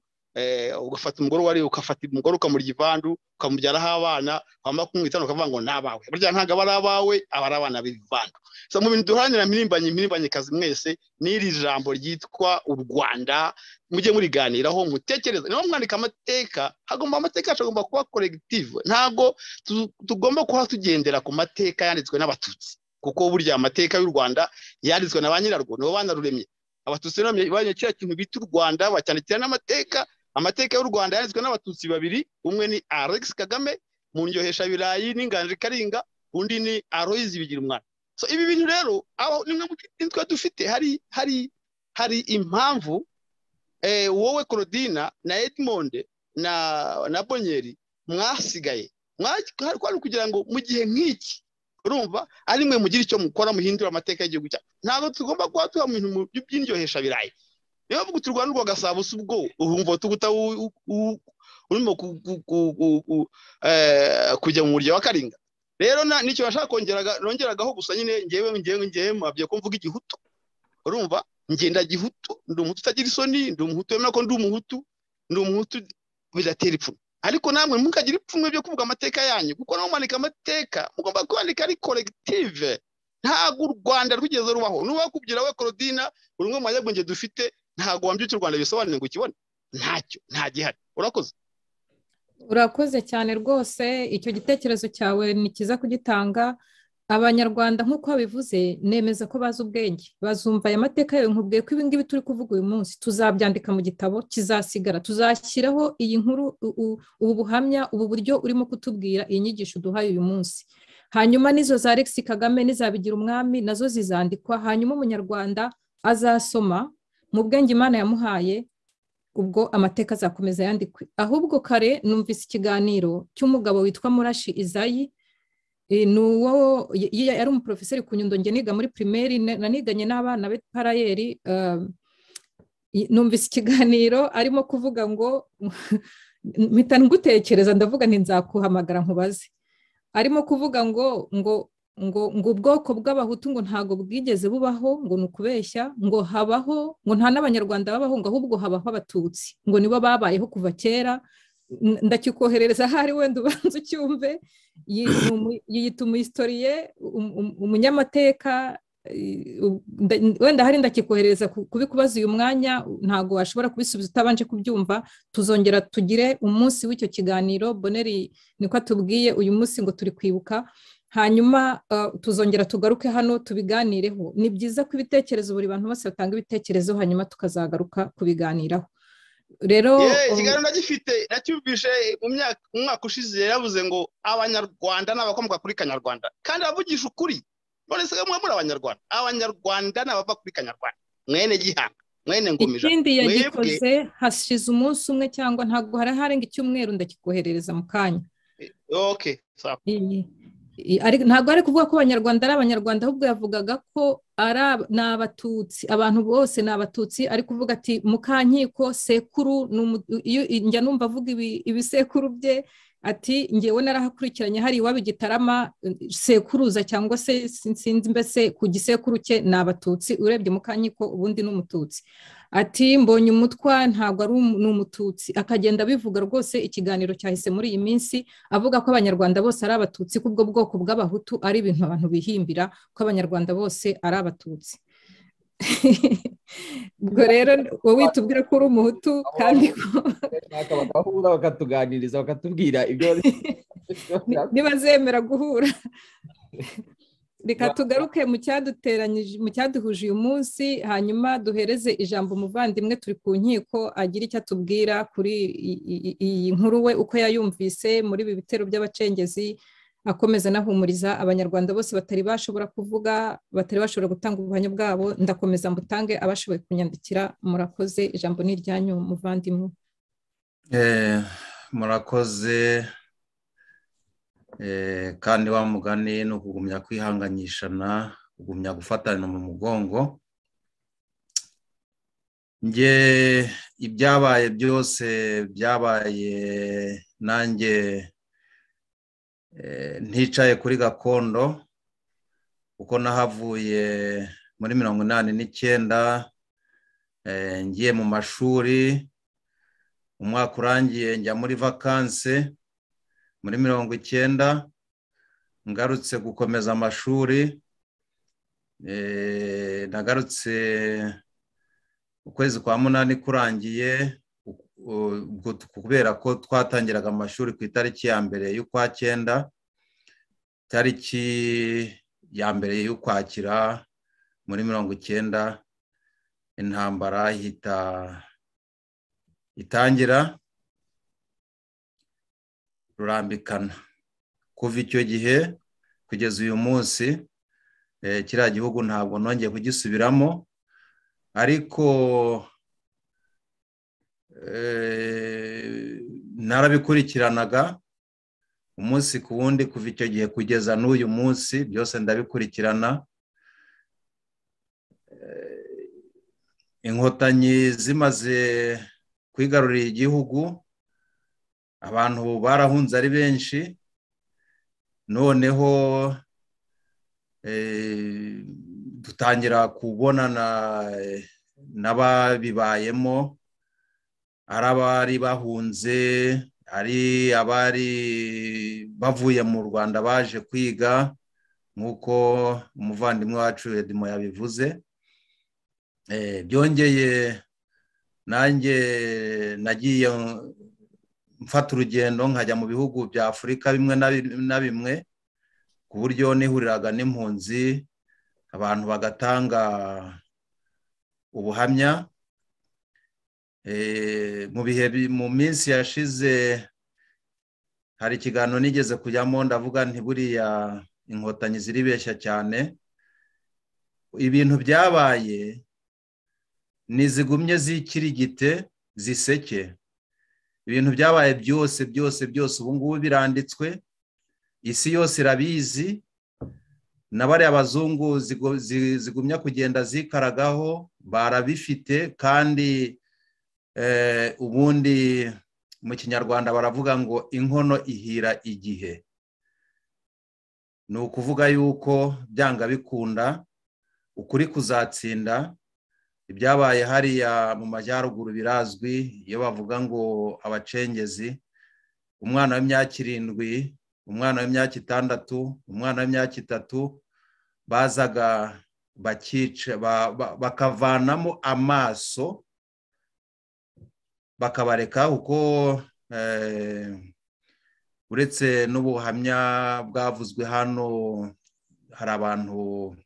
ugafata umugore wari ugafata umugore ukamurya ivandu ukamubyaraho abana wamara kumwitana ukavuga ngo ni abawe burya ntabwo aba ari abawe aba ari abana b'ivandu mu bintu duharanira mpirimbanyi mpirimbanyi mwese n'iri jambo ryitwa u rwanda mujye muriganiraho mutekereza niba mwandika amateka hagomba amateka yacu agomba kuba koregitive ntabwo tugomba kuba tugendera ku mateka yanditswe n'abatutsi kuko burya amateka y'u rwanda yanditswe na ba nyirarwo nibo banaruremye abatutsi banyuye kiriya kintu bita u rwanda bacyandikira n'amateka amateka y'u rwanda yanditswe n'abatutsi babiri umwe ni alex kagame mu ndyohesha birayi n'inganji karinga undi ni aloyizi bigira umwana so ibi bintu rero nimwe mu bintu dufite hari hari hari impamvu wowe korodina na edmonde na na bonyeri mwasigaye kwari kugira ngo mu gihe nk'iki urumva ari mwe mugira icyo mukora muhindura amateka y'igihugu cyacu ntabwo tugomba kuba tuba mu bintu by'indyohesha birayi niba vuga uti u Rwanda rwagasaba usubwo urumva tuguta urimo kujya mu murya wa karinga rero n'icyo nashaka kongeraga nongeragaho gusa nyine ngewe ngewe ngewe mwabwiye ko mvuga igihutu urumva ngenda gihutu ndi umuhutu utagira isoni ndi umuhutu wemera ko ndi umuhutu ndi umuhutu bidatera ipfunwe ariko namwe mukagire ipfunwe byo kuvuga amateka yanyu kuko nawe mwandika amateka mugomba kwandika ari koregitive ntabwo u rwanda rwigeze rubaho nuba kubwira we korodina buri umwe mu banyabwenge dufite ntabwo wambyutse u rwanda bisobanuye ngo ukibone ntacyo nta gihari urakoze urakoze cyane rwose icyo gitekerezo cyawe ni cyiza kugitanga abanyarwanda nk'uko babivuze nemeza ko bazi ubwenge bazumva aya mateka yawe nkubwiye ko ibi ngibi turi kuvuga uyu munsi tuzabyandika mu gitabo kizasigara tuzashyiraho iyi nkuru ubu buhamya ubu buryo urimo kutubwira iyi nyigisho uduhaye uyu munsi hanyuma n'izo za Alex kagame n'izabigira umwami nazo zizandikwa hanyuma umunyarwanda azasoma mu bwenge imana yamuhaye ubwo amateka azakomeza yandikwe ahubwo kare numvise ikiganiro cy'umugabo witwa murashi izayi ni uwo yari umuporofeseri ku nyundo niga muri pirimeri naniganye n'abana be parayeri numvise ikiganiro arimo kuvuga ngo mpita ngutekereza ndavuga nzakuhamagara nkubaze arimo kuvuga ngo ngo ngo ngo ubwoko bw'abahutu ngo ntabwo bwigeze bubaho ngo ni ukubeshya ngo habaho ngo nta n'abanyarwanda babaho ngo ahubwo habaho abatutsi ngo nibo babayeho kuva kera ndakikoherereza ahari wenda ubanza ucyumve yiyita umuhistoriye umunyamateka wenda hari ndakikoherereza kubikubaza uyu mwanya ntabwo washobora kubisubiza utabanje kubyumva tuzongera tugire umunsi w'icyo kiganiro boneri niko atubwiye uyu munsi ngo turi kwibuka hanyuma tuzongera tugaruke hano tubiganireho ni byiza ko ibitekerezo buri bantu bose batanga ibitekerezo hanyuma tukazagaruka kubiganiraho rero ikiganiro nagifite nacyumvise mu mwaka ushize yaravuze ngo abanyarwanda ni abakomoka kuri kanyarwanda kandi abavugisha ukuri none se mwe muri abanyarwanda abanyarwanda ni abava kuri kanyarwanda mwene gihanga mwene ngumija ikindi yagikoze hashize umunsi umwe cyangwa ntabwo hari harenga icyumweru ndakikoherereza mu kanya ntabwo ari kuvuga ko abanyarwanda ari abanyarwanda ahubwo yavugaga ko ni abatutsi abantu bose ni abatutsi ari kuvuga ati mukankiko sekuru njya numva avuga ibisekuru bye ati ngewe narahakurikiranye hari iwabo igitarama sekuruza cyangwa se sinzi mbese ku gisekuru cye ni abatutsi urebye mukankiko ubundi ni umututsi ati mbonye umutwa ntabwo ari umututsi akagenda abivuga rwose ikiganiro cyahise muri iyi minsi avuga ko abanyarwanda bose ari abatutsi ko ubwo bwoko bw'abahutu ari ibintu abantu bihimbira ko abanyarwanda bose ari abatutsi ubwo rero wowe tubwira ko uri umuhutu kandi bakahura bakatuganiriza bakatubwira ibyo ntibazemera guhura reka tugaruke mu cyaduhuje uyu munsi hanyuma duhereze ijambo umuvandimwe turi ku nkiko agira icyo atubwira kuri iyi nkuru we uko yayumvise muri ibi bitero by'abacengezi akomeza anahumuriza abanyarwanda bose batari bashobora kuvuga batari bashobora gutanga ubuhamya bwabo ndakomeza mbutange abashoboye kunyandikira murakoze ijambo ni iryanyu muvandimwe murakoze kandi wa mugani ni ukugumya kwihanganyishana kugumya gufatana mu mugongo nge ibyabaye byose byabaye nanjye nticaye kuri gakondo kuko nahavuye muri mirongo inani n'icyenda ngiye mu mashuri umwaka urangiye njya muri vakanse muri mirongo icyenda ngarutse gukomeza amashuri nagarutse ukwezi kwa munani kurangiye kubera ko twatangiraga amashuri ku itariki ya mbere y'ukwa cyenda itariki ya mbere y'ukwakira muri mirongo icyenda intambara ihita itangira rurambikana kuva icyo gihe kugeza uyu munsi kiriya gihugu ntabwo nongeye kugisubiramo ariko narabikurikiranaga umunsi ku wundi kuva icyo gihe kugeza n'uyu munsi byose ndabikurikirana inkotanyi zimaze kwigarurira igihugu abantu barahunze ari benshi noneho dutangira kubonana n'ababibayemo ari abari bahunze ari abari bavuye mu rwanda baje kwiga nk'uko umuvandimwe wacu edimo yabivuze byongeye nanjye nagiye mfata urugendo nkajya mu bihugu bya afurika bimwe na bimwe ku buryo nihuriraga n'impunzi abantu bagatanga ubuhamya mu bihe mu minsi yashize hari ikiganiro nigeze kujyamo ndavuga ntiburiya inkotanyi ziribeshya cyane ibintu byabaye ntizigumye zikirigite ziseke ibintu byabaye byose byose byose ubu ngubu biranditswe isi yose irabizi na bariya bazungu zigumya kugenda zikaragaho barabifite kandi ubundi mu kinyarwanda baravuga ngo inkono ihira igihe ni ukuvuga yuko byanga bikunda ukuri kuzatsinda ibyabaye hariya mu majyaruguru birazwi iyo bavuga ngo abacengezi umwana w'imyaka irindwi umwana w'imyaka itandatu umwana w'imyaka itatu bazaga bakica bakavanamo amaso bakabareka kuko uretse n'ubuhamya bwavuzwe hano hari abantu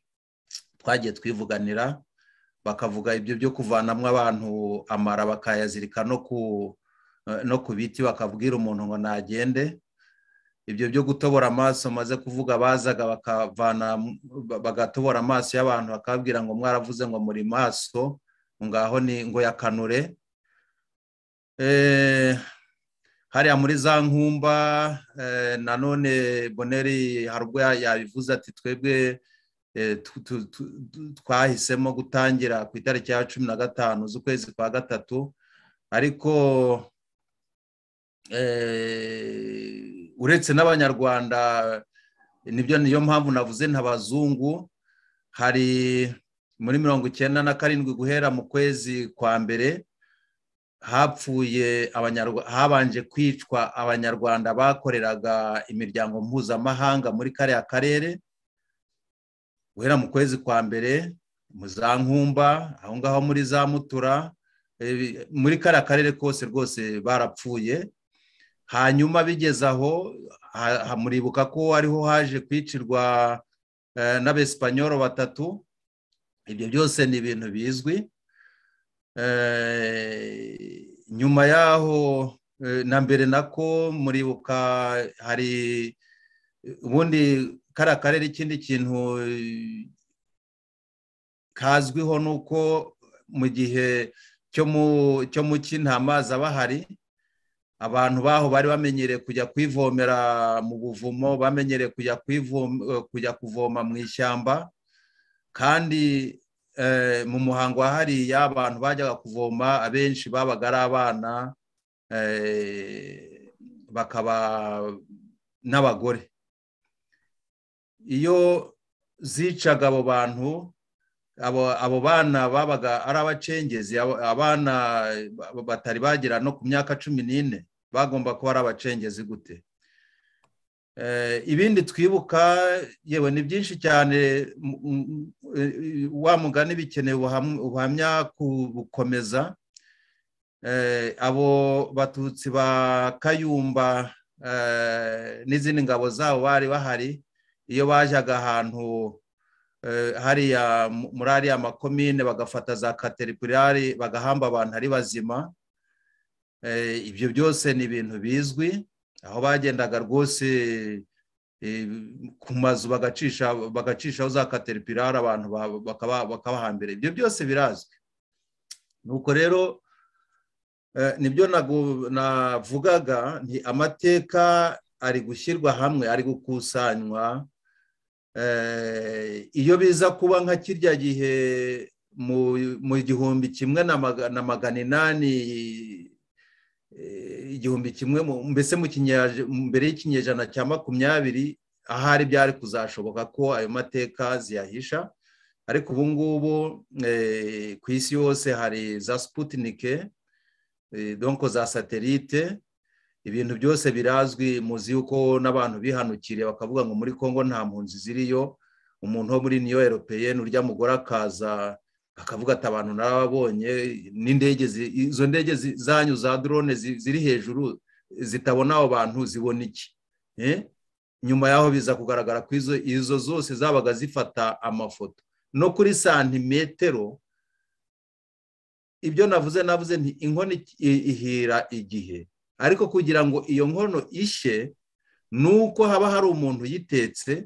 twagiye twivuganira bakavuga ibyo byo kuvanamo abantu amara bakayazirika no ku biti bakabwira umuntu ngo nagende ibyo byo gutobora amaso maze kuvuga bazaga bakavana bagatobora amaso y'abantu bakababwira ngo mwaravuze ngo muri maso ngaho ni ngo yakanure hariya muri za nkumba nanone boneri hari ubwo yabivuze ati twebwe twahisemo gutangira ku itariki ya cumi na gatanu z'ukwezi kwa gatatu ariko uretse n'abanyarwanda nibyo niyo mpamvu navuze ntabazungu hari muri mirongo icyenda na karindwi guhera mu kwezi kwa mbere hapfuye habanje kwicwa abanyarwanda bakoreraga imiryango mpuzamahanga muri kariya karere guhera mu kwezi kwa mbere mu za nkumba aho ngaho muri za mutura muri kariya karere kose rwose barapfuye hanyuma bigeze aho muribuka ko ariho haje kwicirwa n'abesipanyoro batatu ibyo byose ni ibintu bizwi nyuma yaho na mbere nako muribuka hari ubundi kariya karere ikindi kintu kazwiho ni uko mu gihe cyo mu cyi nta mazi aba ahari abantu baho bari bamenyereye kujya kwivomera mu buvumo bamenyereye kujya kuvoma mu ishyamba kandi mu muhango wa hariya abantu bajyaga kuvoma abenshi babaga ari abana bakaba n'abagore iyo zicaga abo bantu abo bana babaga ari abacengezi abana batari bagera no ku myaka cumi n'ine bagomba kuba ari abacengezi gute ibindi twibuka yewe ni byinshi cyane wa mugani bikeneye ubuhamya kubukomeza abo batutsi ba kayumba n'izindi ngabo zabo bari bahari iyo bajyaga ahantu hariya muri ariya makomine bagafata za kateripirari bagahamba abantu ari bazima ibyo byose ni ibintu bizwi aho bagendaga rwose ku mazu bagacishaho za kateripirari abantu bakabahambira ibyo byose birazwi nuko rero nibyo navugaga nti amateka ari gushyirwa hamwe ari gukusanywa iyo biza kuba nka kirya gihe mu gihumbi kimwe na magana inani igihumbi kimwe mbese mbere y'ikinyejana cya makumyabiri ahari byari kuzashoboka ko ayo mateka ziyahisha ariko ubu ngubu ku isi yose hari za siputinike donko za satelite ibintu byose birazwi muzi yuko n'abantu bihanukiriye bakavuga ngo muri congo nta mpunzi ziriyo umuntu wo muri niyo eropeyeni urya mugore akaza akavuga ati abantu narababonye n'indege izo ndege zanyu za drone ziri hejuru zitabona abo bantu zibona iki nyuma yaho biza kugaragara ko izo zose zabaga zifata amafoto no kuri santimetero ibyo navuze navuze nti inkono ihira igihe ariko kugira ngo iyo nkono ishye ni uko haba hari umuntu uyitetse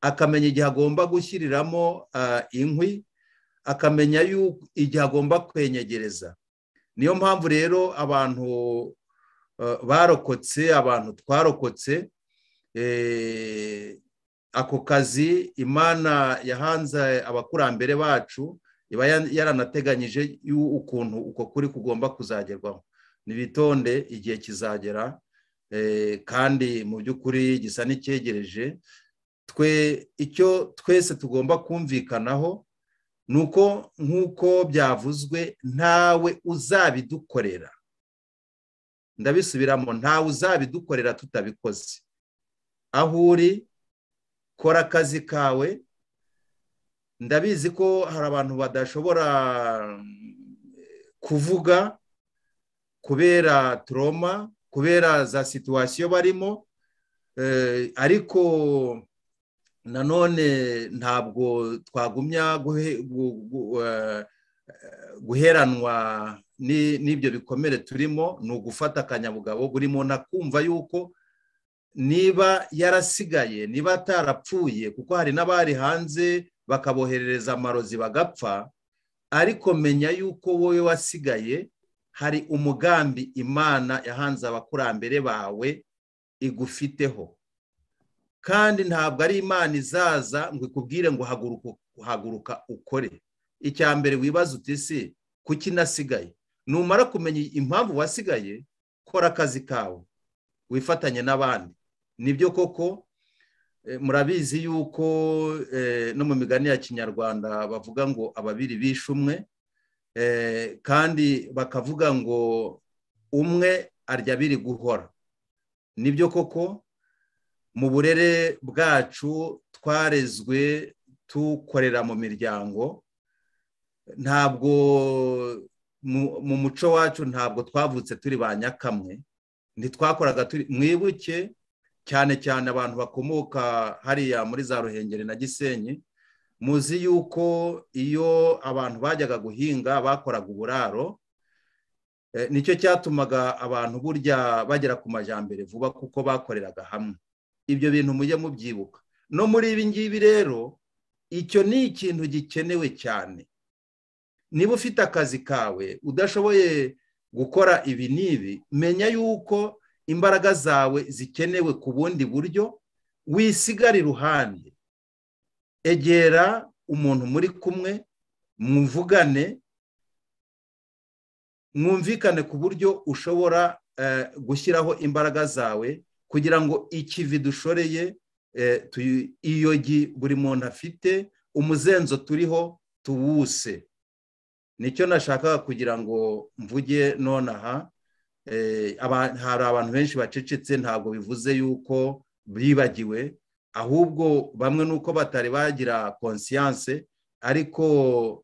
akamenya igihe agomba gushyiriramo inkwi akamenya igihe agomba kwenyegereza niyo mpamvu rero abantu barokotse abantu twarokotse ako kazi imana yahanze abakurambere bacu iba yaranateganyije ukuntu uko kuri kugomba kuzagerwaho nibitonde igihe kizagera kandi mu by'ukuri gisa n'icyegereje twe icyo twese tugomba kumvikanaho ni uko nk'uko byavuzwe ntawe uzabidukorera ndabisubiramo ntawe uzabidukorera tutabikoze aho uri kora akazi kawe ndabizi ko hari abantu badashobora kuvuga kubera toroma kubera za situwasiyo barimo ariko nanone ntabwo twagumya guheranwa n'ibyo bikomere turimo ni ugufata akanyabugabo buri muntu akumva yuko niba yarasigaye niba atarapfuye kuko hari n'abari hanze bakaboherereza amarozi bagapfa ariko menya yuko wowe wasigaye hari umugambi imana yahanze abakurambere bawe igufiteho kandi ntabwo ari imana izaza ngo ikubwire ngo haguruka ukore icya mbere wibaza uti si kuki nasigaye numara kumenya impamvu wasigaye kora akazi kawe wifatanye n'abandi nibyo koko murabizi yuko no mu migani ya kinyarwanda bavuga ngo ababiri bishe umwe kandi bakavuga ngo umwe arya abiri guhora nibyo koko mu burere bwacu twarezwe tukorera mu miryango ntabwo mu muco wacu ntabwo twavutse turi ba nyakamwe ntitwakoraga turi mwibuke cyane cyane abantu bakomoka hariya muri za ruhengeri na gisenyi muzi yuko iyo abantu bajyaga guhinga bakoraga uburaro nicyo cyatumaga abantu burya bagera ku majyambere vuba kuko bakoreraga hamwe ibyo bintu mujye mubyibuka no muri ibi ngibi rero icyo ni ikintu gikenewe cyane niba ufite akazi kawe udashoboye gukora ibi n'ibi menya yuko imbaraga zawe zikenewe ku bundi buryo wisigara iruhande egera umuntu muri kumwe mwumvugane mwumvikane ku buryo ushobora gushyiraho imbaraga zawe kugira ngo ikivi dushoreye iyogi buri muntu afite umuzenzo turiho tuwuse nicyo nashakaga kugira ngo mvuge nonaha hari abantu benshi bacecetse ntabwo bivuze yuko bibagiwe ahubwo bamwe nuko batari bagira konsiyanse ariko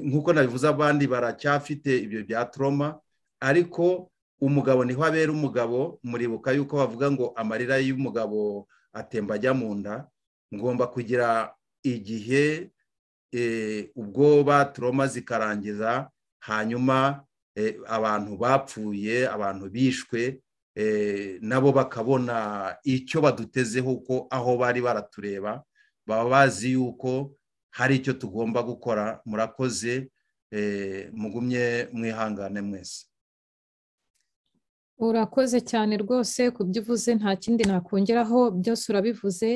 nk'uko nabivuze abandi baracyafite ibyo bya toroma ariko umugabo niho abera umugabo muribuka yuko bavuga ngo amarira y'umugabo atemba ajya mu nda ngomba kugira igihe ubwo baturoma zikarangiza hanyuma abantu bapfuye abantu bishwe nabo bakabona icyo badutezeho uko aho bari baratureba baba bazi yuko hari icyo tugomba gukora murakoze mugumye mwihangane mwese urakoze cyane rwose ku byo uvuze nta kindi nakongeraho byose urabivuze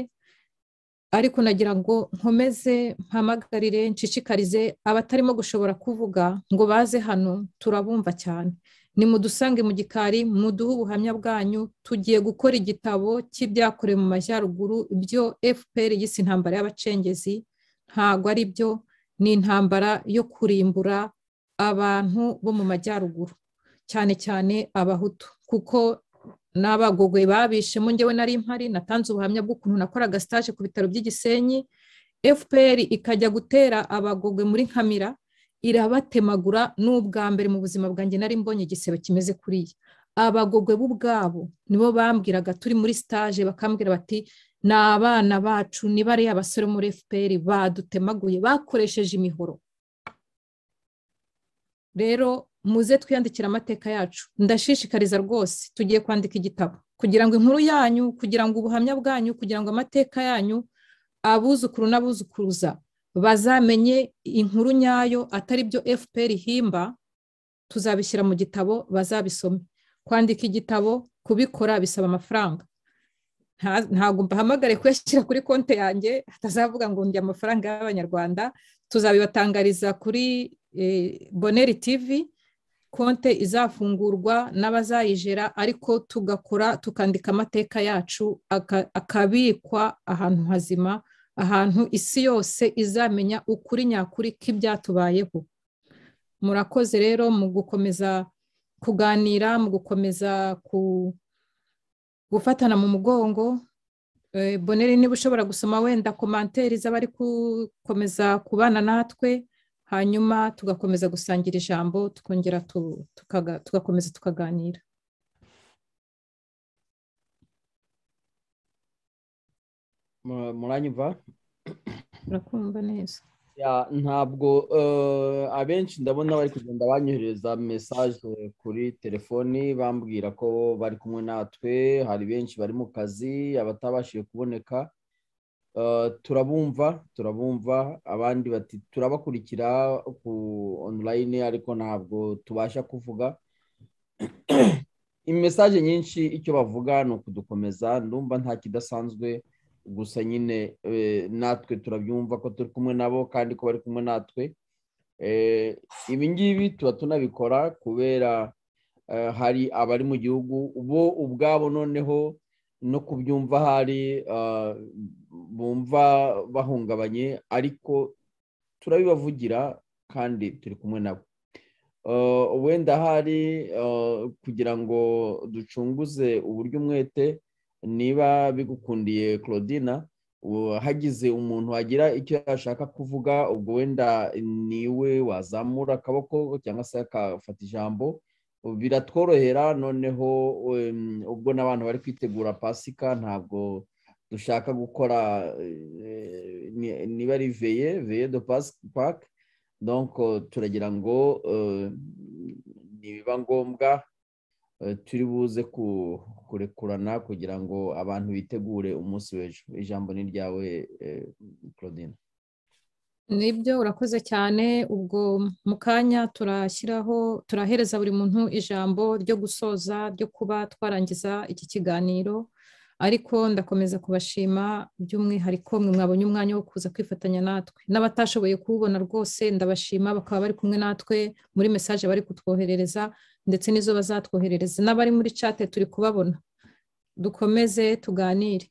ariko nagira ngo nkomeze mpamagarire nshishikarize abatarimo gushobora kuvuga ngo baze hano turabumva cyane ni mudusange mu gikari muduhe ubuhamya bwanyu tugiye gukora igitabo cy'ibyakorewe mu majyaruguru ibyo fpr yise intambara y'abacengezi ntabwo ari byo ni intambara yo kurimbura abantu bo mu majyaruguru cyane cyane abahutu kuko n'abagogoye babishemo ngewe nari mpari natanze ubuhamya bw'ukuntu nakoraga sitaje ku bitaro by'igisenyi fpr ikajya gutera abagogwe muri nkamira irabatemagura n'ubwa mbere mu buzima bwanjye nari mbonye igisebe kimeze kuriya abagogwe b'ubwabo nibo bambwiraga turi muri sitaje bakambwira bati ni abana bacu ni bariya basore muri fpr badutemaguye bakoresheje imihoro rero muze twiyandikira amateka yacu ndashishikariza rwose tugiye kwandika igitabo kugira ngo inkuru yanyu kugira ngo ubuhamya bwanyu kugira ngo amateka yanyu abuzukuru n'abuzukuruza bazamenye inkuru nyayo atari byo fpr ihimba tuzabishyira mu gitabo bazabisome kwandika igitabo kubikora bisaba amafaranga ntabwo mbahamagare kuyashyira kuri konti yanjye hatazavuga ngo ndi amafaranga y'abanyarwanda tuzabibatangariza kuri boneri tivi konte izafungurwa n'abazayijera ariko tugakora tukandika amateka yacu akabikwa ahantu hazima ahantu isi yose izamenya ukuri nyakuri k'ibyatubayeho murakoze rero mu gukomeza kuganira mu gukomeza gufatana mu mugongo boneri niba ushobora gusoma wenda komanteri z'abari gukomeza kubana natwe hanyuma tugakomeza gusangira ijambo tukongera tugakomeza tukaganira muranyumva urakumva neza ntabwo abenshi ndabona bari kugenda banyohereza mesaje kuri telefoni bambwira ko bari kumwe natwe hari benshi bari mu kazi abatabashije kuboneka turabumva turabumva abandi bati turabakurikira ku online ariko ntabwo tubasha kuvuga imesaje nyinshi icyo bavuga ni ukudukomeza ndumva nta kidasanzwe gusa nyine natwe turabyumva ko turi kumwe nabo kandi ko bari kumwe natwe ibi ngibi tuba tunabikora kubera hari abari mu gihugu bo ubwabo noneho no kubyumva hari bumva bahungabanye ariko turabibavugira kandi turi kumwe nabo wenda hari kugira ngo ducunguze uburyo umwete niba bigukundiye claudina hagize umuntu wagira icyo yashaka kuvuga ubwo wenda niwe wazamura akaboko cyangwa se akafata ijambo biratworohera noneho ubwo n'abantu bari kwitegura pasika ntabwo dushaka gukora niba ari veye veye do pake donko turagira ngo nibiba ngombwa turi buze kurekurana kugira ngo abantu bitegure umunsi w'ejo ijambo ni ryawe claudine nibyo urakoze cyane ubwo mu kanya turashyiraho turahereza buri muntu ijambo ryo gusoza ryo kuba twarangiza iki kiganiro ariko ndakomeza kubashima by'umwihariko mwe mwabonye umwanya wo kuza kwifatanya natwe n'abatashoboye kuwubona rwose ndabashima bakaba bari kumwe natwe muri mesaje bari kutwoherereza ndetse n'izo bazatwoherereza n'abari muri cate turi kubabona dukomeze tuganire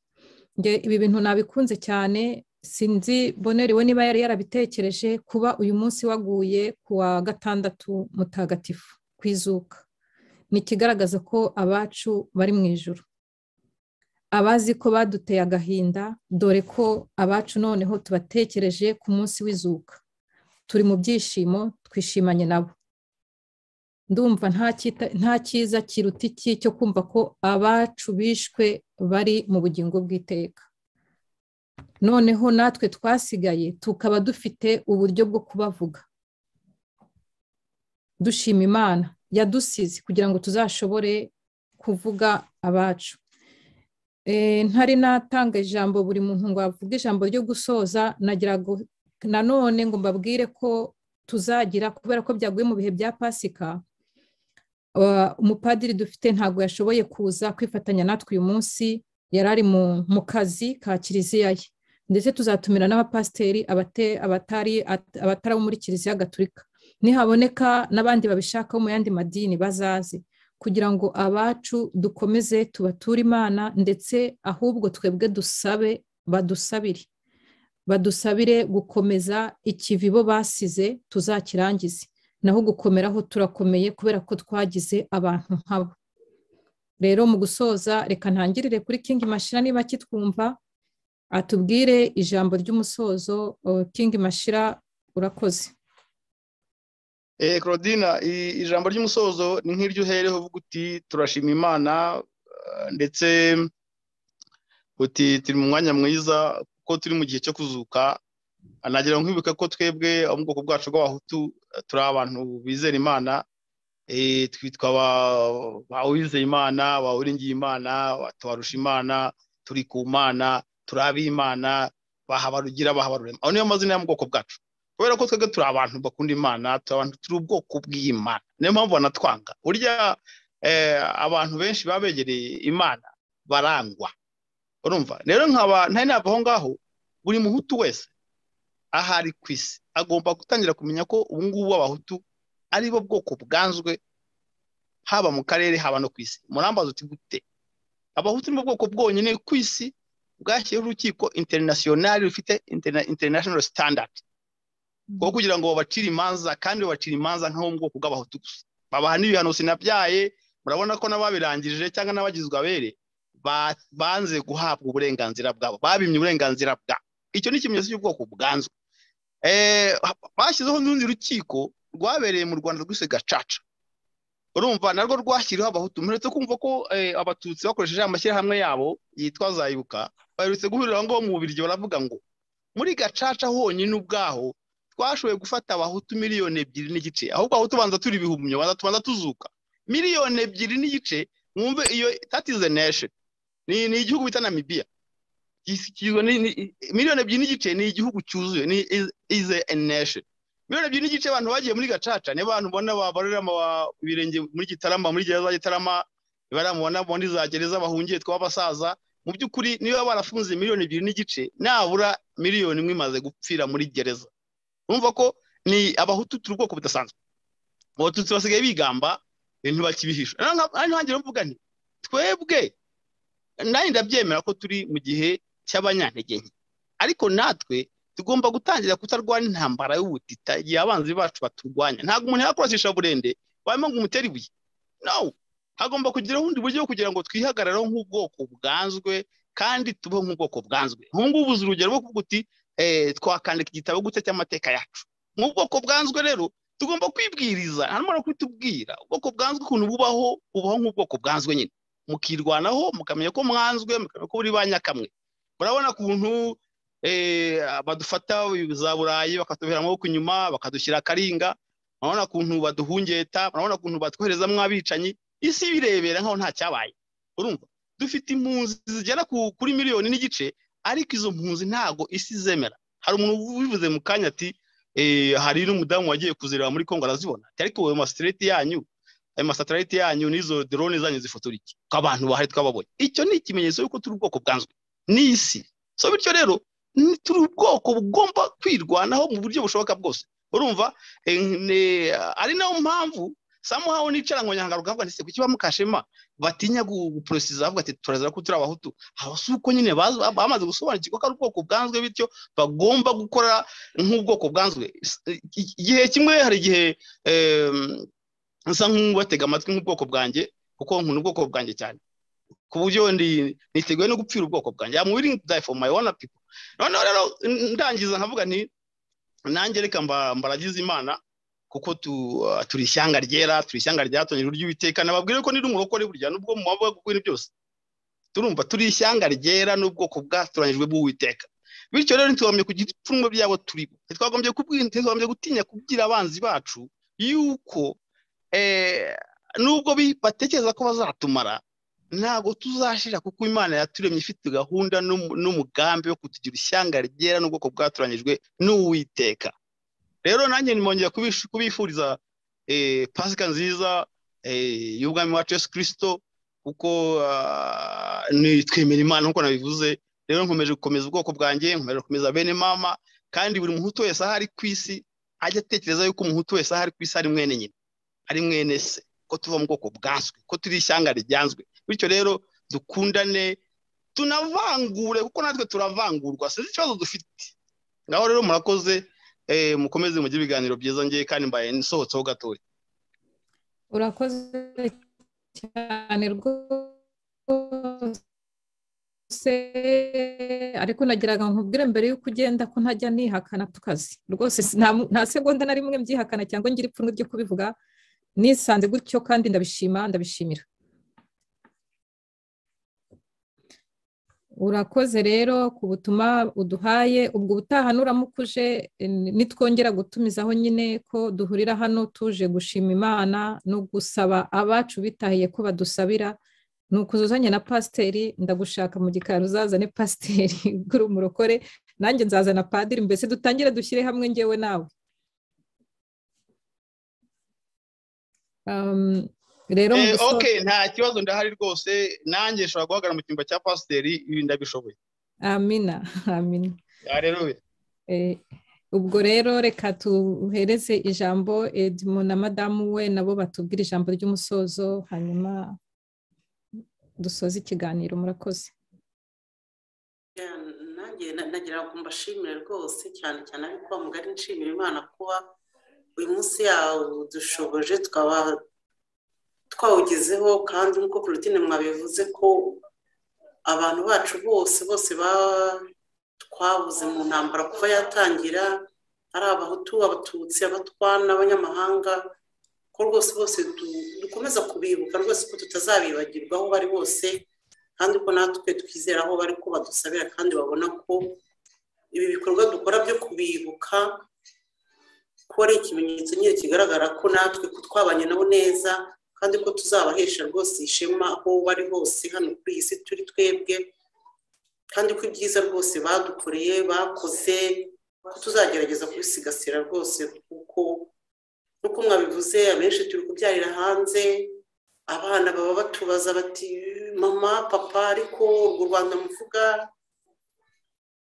ibi bintu nabikunze cyane sinzi boneri we niba yari yarabitekereje kuba uyu munsi waguye ku wa gatandatu mutagatifu ku izuka ni ikigaragaza ko abacu bari mu ijoro abazi ko baduteye agahinda dore ko abacu noneho tubatekereje ku munsi w'izuka turi mu byishimo twishimanye nabo ndumva nta cyiza kiruta iki cyo kumva ko abacu bishwe bari mu bugingo bw'iteka noneho natwe twasigaye tukaba dufite uburyo bwo kubavuga dushima imana yadusize kugira ngo tuzashobore kuvuga abacu ntari natanga ijambo buri muntu ngo avuge ijambo ryo gusoza nagira nanone ngo mbabwire ko tuzagira kubera ko byaguye mu bihe bya pasika umupadiri dufite ntabwo yashoboye kuza kwifatanya natwe uyu munsi yari ari mu kazi ka kiliziya ye ndetse tuzatumira n'abapasiteri abatari abo muri kiliziya gaturika nihaboneka n'abandi babishaka mu yandi madini bazaze kugira ngo abacu dukomeze tubature imana ndetse ahubwo twebwe dusabe badusabire badusabire gukomeza ikivi bo basize tuzakirangize naho gukomeraho turakomeye kubera ko twagize abantu nkabo rero mu gusoza reka ntangirire kuri kingi mashira niba kitwumva atubwire ijambo ry'umusozo kingi mashira urakoze claudine ijambo ry'umusozo ni nk'iryo uhereho uvuga uti turashima imana ndetse uti turi mu mwanya mwiza kuko turi mu gihe cyo kuzuka nagira ngo nkwibuke ko twebwe abo mu bwoko bwacu bw'abahutu turi abantu bizera imana twitwa ba wizeye imana ba uringiye imana tubarusha imana turi ku mana turi ab'imana bahabarugira bahabarurema aho niyo mazina yo mu bwoko bwacu kubera ko twebwe turi abantu bakunda imana turi abantu turi ubwoko bw'imana niyo mpamvu banatwanga burya abantu benshi baba begereye imana barangwa urumva rero nkaba ntari nava aho ngaho buri muhutu wese ahari ku isi agomba gutangira kumenya ko ubu ngubu abahutu ari bo bwoko bwanzwe haba mu karere haba no ku isi murambaza uti gute abahutu ni bo bwoko bwonyine ku isi bwashyizeho urukiko interinasiyonari rufite interinasiyonari sitandadi kuko kugira ngo babacire imanza kandi babacire imanza nk'abo mu bwoko bw'abahutu gusa babaha n'ibihano sinabyaye murabona ko n'ababirangije cyangwa n'abagizwe abere banze guhabwa uburenganzira bwabo babimye uburenganzira bwabo icyo ni ikimenyetso cy'ubwoko bwanzwe bashyizeho n'urundi rukiko rwabereye mu rwanda rwise gacaca urumva narwo rwashyiriweho abahutu muretse kumva ko abatutsi bakoresheje amashyirahamwe yabo yitwa zayibuka baherutse guhurira aho ngaho mu bubirigi baravuga ngo muri gacaca honyine ubwaho twashoboye gufata abahutu miliyoni ebyiri n'igice ahubwo abahutu banza turi ibihumyo banza tubanza tuzuka miliyoni ebyiri n'igice mwumve iyo tatize nesheni ni igihugu bita namibiya kigizwe miliyoni ebyiri n'igice ni igihugu cyuzuye ni ize nation miliyoni ebyiri n'igice abantu bagiye muri gacaca ni abantu ubona babarurira ibirenge muri gitarama muri gereza gitarama bariya mubona muri za gereza bahungiye tw'abasaza mu by'ukuri niba barafunze miliyoni ebyiri n'igice nabura miliyoni imwe imaze gupfira muri gereza urumva ko ni abahutu turi ubwoko budasanzwe abatutsi basigaye bigamba ibintu bakibihisha hano hangira mvuga nti twebwe nanjye ndabyemera ko turi mu gihe cy'abanyantege nke ariko natwe tugomba gutangira kutarwana intambara y'ubutita igihe abanzi bacu baturwanya ntabwo umuntu yakoreshesha burende wamenya ngo umutere ibuye nawe hagomba kugira ubundi buryo kugira ngo twihagarareho nk'ubwoko bwanzwe kandi tubeho nk'ubwoko bwanzwe ngubu ubuze urugero rwo kuvuga uti twakandika igitabo gute cy'amateka yacu nk'ubwoko bwanzwe rero tugomba kwibwiriza hanyuma no kubitubwira ubwoko bwanzwe ukuntu bubaho bubaho nk'ubwoko bwanzwe nyine mukirwanaho mukamenya ko mwanzwe mukamenya ko buri banyakamwe murabona ukuntu badufata za burayi bakatubera amaboko inyuma bakadushyira akaringa murabona ukuntu baduhungeta murabona ukuntu batwoherezamo abicanyi isi birebera nkaho nta cyabaye urumva dufite impunzi zigera kuri miliyoni n'igice ariko izo mpunzi ntago isi zemera hari umuntu ubivuze mu kanya ati hari n'umudamu wagiye kuzireba muri kongo arazibona ariko wowe masitereti yanyu ayo masatelite yanyu n'izo drone zanyu zifotora iki ko abantu bahari twababonye icyo ni ikimenyetso y'uko turi ubwoko bwanzwe n'isi so bityo rero turi ubwoko bugomba kwirwanaho mu buryo bushoboka bwose urumva ari nayo mpamvu samuhawe nicara ngo nyangara ukavuga ndetse kuki bamukashema batinya guporosiza bavuga ati turazira ko turi abahutu aba si uko nyine bamaze gusobanukirwa ko ari ubwoko bwanzwe bityo bagomba gukora nk'ubwoko bwanzwe igihe kimwe hari igihe nsa nk'ubatega amatwi nk'ubwoko bwanjye kuko nkunda ubwoko bwanjye cyane ku buryo niteguye no gupfira ubwoko bwanjye ya mubiri die for my own people noneho rero ndangiza nkavuga nti nanjye reka mbaragize imana kuko turi ishyanga ryera turi ishyanga ryatonyera ry'uwiteka nababwire ko niri umurokore burya nubwo mu maboko ibintu byose turumva turi ishyanga ryera n'ubwoko bwatoranyijwe bw'uwiteka bityo rero ntitwagombye kugira ibipfunwe byabo turibo ntitwagombye gutinya kubwira abanzi bacu yuko nubwo batekereza ko bazatumara ntabwo tuzashira kuko imana yaturemye ifite gahunda n'umugambi wo kutugira ishyanga ryera n'ubwoko bwatoranyijwe n'uwiteka rero nanjye nimongera kubifuriza pasika nziza y'ubwami wacu Yesu kirisito kuko twemera imana nk'uko nabivuze rero nkomeje gukomeza ubwoko bwanjye nkomeje gukomeza bene mama kandi buri muhutu wese aho ari ku isi ajya atekereza yuko umuhutu wese aho ari ku isi ari mwene nyine ari mwene se ko tuva mu bwoko bwanzwe ko turi ishyanga ryanzwe bityo rero dukundane tunavangure kuko natwe turavangurwa sinzi ikibazo dufite ngaho rero murakoze mukomeze mujye ibiganiro byiza ngiye kandi mbaye nsohotseho gatoya urakoze cyane rwose ariko nagiraga nkubwire mbere y'uko ugenda ko ntajya nihakana ku kazi rwose nta segonda na rimwe mbyihakana cyangwa ngira ipfunwe ryo kubivuga nisanze gutyo kandi ndabishima ndabishimira urakoze rero ku butumwa uduhaye ubwo ubutaha nuramuka uje nitwongera gutumizaho nyine ko duhurira hano tuje gushima imana no gusaba abacu bitahiye ko badusabira ni ukuzuzanye na pasiteri ndagushaka mu gikari uzazane pasiteri uri umurokore nanjye nzazana padiri mbese dutangire dushyire hamwe ngewe nawe rero ok nta kibazo ndahari rwose nanjye nshobora guhagarara mu cyumba cya pasiteri ibi ndabishoboye amina amina ubwo rero reka tuhereze ijambo edmo na madamu we nabo batubwira ijambo ry'umusozo hanyuma dusoze ikiganiro murakoze nagira ngo mbashimire rwose cyane cyane ariko mugari nshimira imana kuba uyu munsi yawo dushoboje tukaba twawugezeho kandi nk'uko kurutine mwabivuze ko abantu bacu bose bose twabuze mu ntambara kuva yatangira ari abahutu abatutsi abatwana abanyamahanga ko rwose bose dukomeza kubibuka rwose ko tutazabibagirwa aho bari bose kandi ko natwe twizera aho bari ko badusabira kandi babona ko ibi bikorwa dukora byo kubibuka ko ari ikimenyetso nyine kigaragara ko natwe ko twabanye nabo neza kandi ko tuzabahesha rwose ishema aho bari hose hano kuri iyi si turi twebwe kandi ko ibyiza rwose badukoreye bakoze ko tuzagerageza kubisigasira rwose kuko nk'uko mwabivuze abenshi turi kubyarira hanze abana baba batubaza bati mama papa ariko urwo rwanda muvuga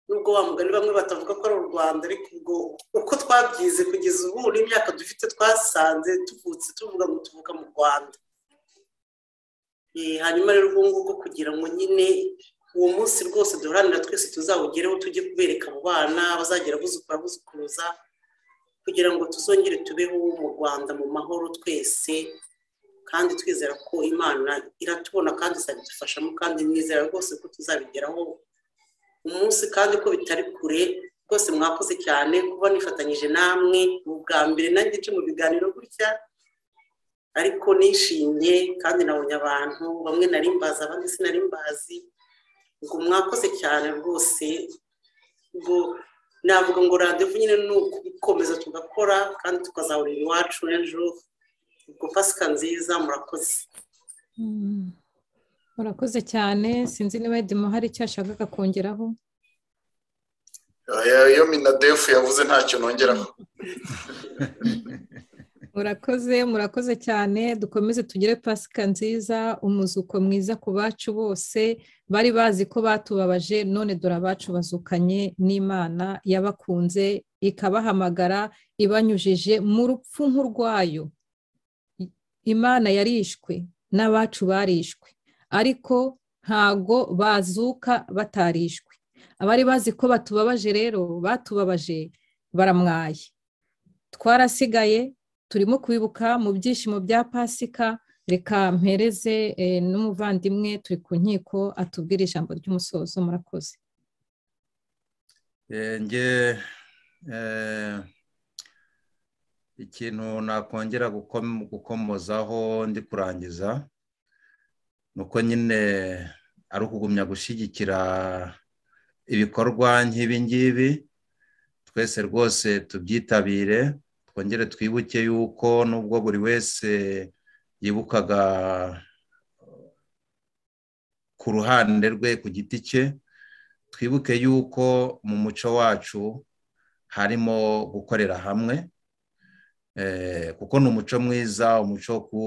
nubwo wa mugani bamwe batavuga ko ari u rwanda ariko ubwo uko twabyize kugeza ubu n'imyaka dufite twasanze tuvutse tuvuga ngo tuvuga mu rwanda hanyuma rero ubu ngubu kugira ngo nyine uwo munsi rwose duharanira twese tuzawugereho tujye kubereka abo bana bazagera abuzukura abuzukuruza kugira ngo tuzongere tubeho mu rwanda mu mahoro twese kandi twizera ko imana iratubona kandi izabidufashamo kandi nizera rwose ko tuzabigeraho umunsi kandi ko bitari kure rwose mwakoze cyane kuba nifatanyije namwe ni ubwa mbere nanjye nce mu biganiro gutya ariko nishimye kandi nabonye abantu bamwe nari mbazi abandi sinari mbazi ngo mwakoze cyane rwose ngo navuga ngo radiyo nyine ni ugukomeza tugakora kandi tukazahurira iwacu ejo ubwo pasika nziza murakoze murakoze cyane sinzi niba yedimo hari icyo yashakaga kongeraho iyo minadefu yavuze ntacyo nongeraho murakoze murakoze cyane dukomeze tugire pasika nziza umuzuko mwiza ku bacu bose bari bazi ko batubabaje none dore abacu bazukanye n'imana yabakunze ikabahamagara ibanyujije mu rupfu nk'urwayo imana yarishwe n'abacu barishwe ariko ntago bazuka batarishwe abari bazi ko batubabaje rero batubabaje baramwaye twarasigaye turimo kwibuka mu byishimo bya pasika reka mpereze n'umuvandimwe turi ku nkiko atubwire ijambo ry'umusozo murakoze nge ikintu nakongera gukomozaho ndi kurangiza ni uko nyine ari ukugumya gushyigikira ibikorwa nk'ibi ngibi twese rwose tubyitabire twongere twibuke yuko nubwo buri wese yibukaga ku ruhande rwe ku giti cye twibuke yuko mu muco wacu harimo gukorera hamwe kuko ni umuco mwiza umuco ku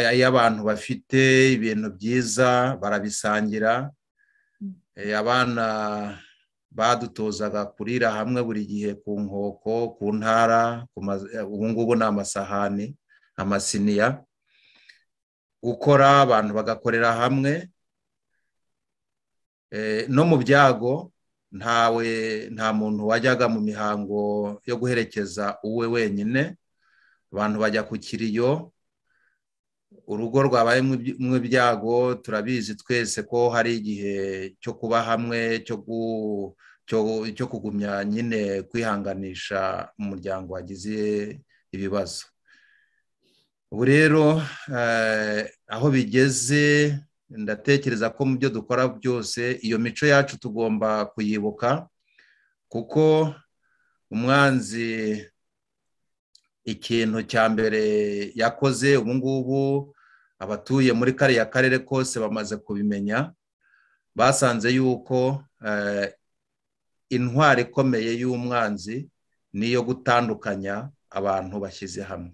iyo abantu bafite ibintu byiza barabisangira abana badutozaga kurira hamwe buri gihe ku nkoko ku ntara ubu ngubu ni amasahani amasiniya gukora abantu bagakorera hamwe no mu byago ntawe nta muntu wajyaga mu mihango yo guherekeza uwe wenyine abantu bajya ku kiriyo urugo rwabaye mu byago turabizi twese ko hari igihe cyo kuba hamwe cyo kugumya nyine kwihanganisha umuryango wagize ibibazo ubu rero aho bigeze ndatekereza ko mu byo dukora byose iyo mico yacu tugomba kuyibuka kuko umwanzi ikintu cya mbere yakoze ubu ngubu abatuye muri kariya karere kose bamaze kubimenya basanze yuko intwari ikomeye y'umwanzi ni iyo gutandukanya abantu bashyize hamwe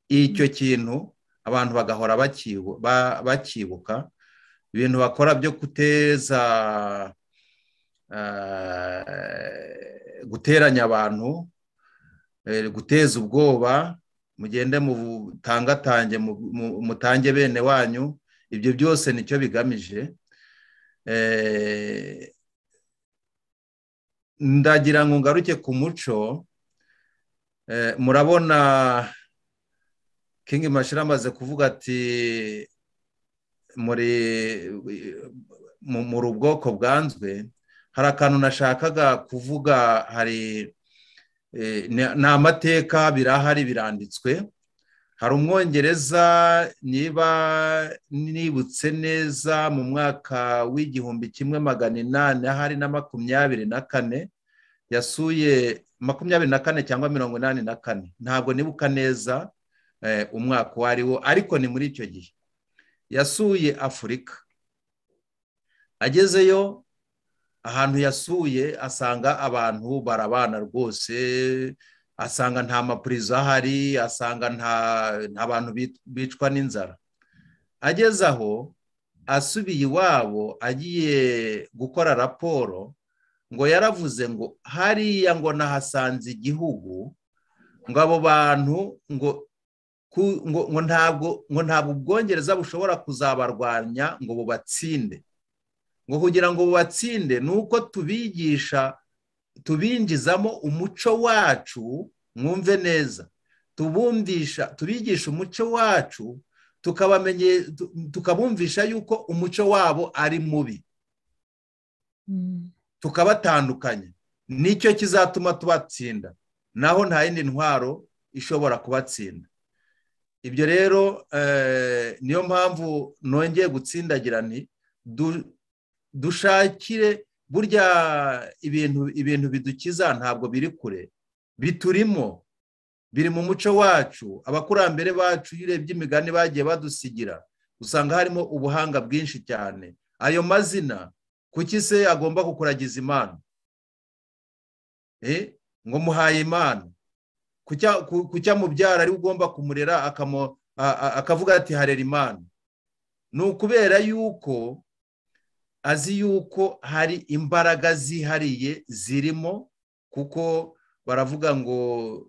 icyo kintu abantu bagahora bakibuka ibintu bakora byo guteza guteranya abantu guteza ubwoba mugende mutangatange mutange bene wanyu ibyo byose nicyo bigamije ndagira ngo ngaruke ku muco murabona kingi mashira amaze kuvuga ati muri ubwoko bwanzwe hari akantu nashakaga kuvuga hari ni amateka birahari biranditswe hari umwongereza niba nibutse neza mu mwaka w'igihumbi kimwe magana inani ahari na makumyabiri na kane yasuye makumyabiri na kane cyangwa mirongo inani na kane ntabwo nibuka neza umwaka uwo ari wo ariko ni muri icyo gihe yasuye afurika agezeyo ahantu yasuye asanga abantu barabana rwose asanga nta mapurizo ahari asanga nta bantu bicwa n'inzara ageze aho asubiye iwabo agiye gukora raporo ngo yaravuze ngo hariya ngo nahasanze igihugu ngo abo bantu ngo ngo ntabwo ngo ntabwo ubwongereza bushobora kuzabarwanya ngo bubatsinde ngo kugira ngo bubatsinde ni uko tubigisha tubinjizamo umuco wacu mwumve neza tubundisha tubigisha umuco wacu tukabumvisha yuko umuco wabo ari mubi tukabatandukanya nicyo kizatuma tubatsinda naho nta yindi ntwaro ishobora kubatsinda ibyo rero niyo mpamvu nongeye gutsindagira nti dushakire burya ibintu ibintu bidukiza ntabwo biri kure biturimo biri mu muco wacu abakurambere bacu iyo urebye imigani bagiye badusigira usanga harimo ubuhanga bwinshi cyane ayo mazina kuki se agomba kukuragiza imana ngo muhaye imana kucya mubyara ari ugomba kumurera akavuga ati harera imana ni ukubera yuko azi yuko hari imbaraga zihariye zirimo kuko baravuga ngo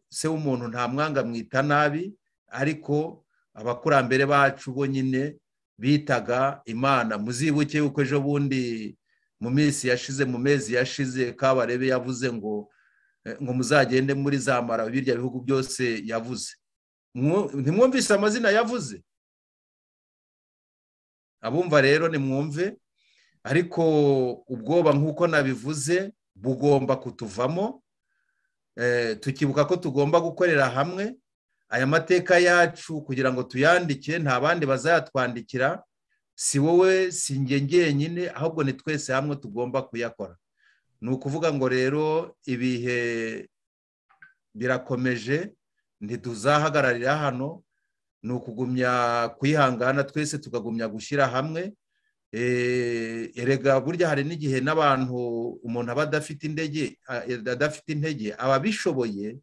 se w'umuntu nta mwanga mwita nabi ariko abakurambere bacu bonyine bitaga imana muzibuke yuko ejo bundi mu minsi yashize mu mezi yashize kabarebe yavuze ngo ngo muzagende muri za mara birya bihugu byose yavuze ntimwumvise amazina yavuze abumva rero nimwumve ariko ubwoba nk'uko nabivuze bugomba kutuvamo tukibuka ko tugomba gukorera hamwe aya mateka yacu kugira ngo tuyandike nta bandi bazayatwandikira si wowe si njye ngenyine ahubwo ni twese hamwe tugomba kuyakora ni ukuvuga ngo rero ibihe birakomeje ntituzahagararira hano ni ukugumya kwihangana twese tukagumya gushyira hamwe erega burya hari n'igihe n'abantu umuntu aba adafite intege adafite intege ababishoboye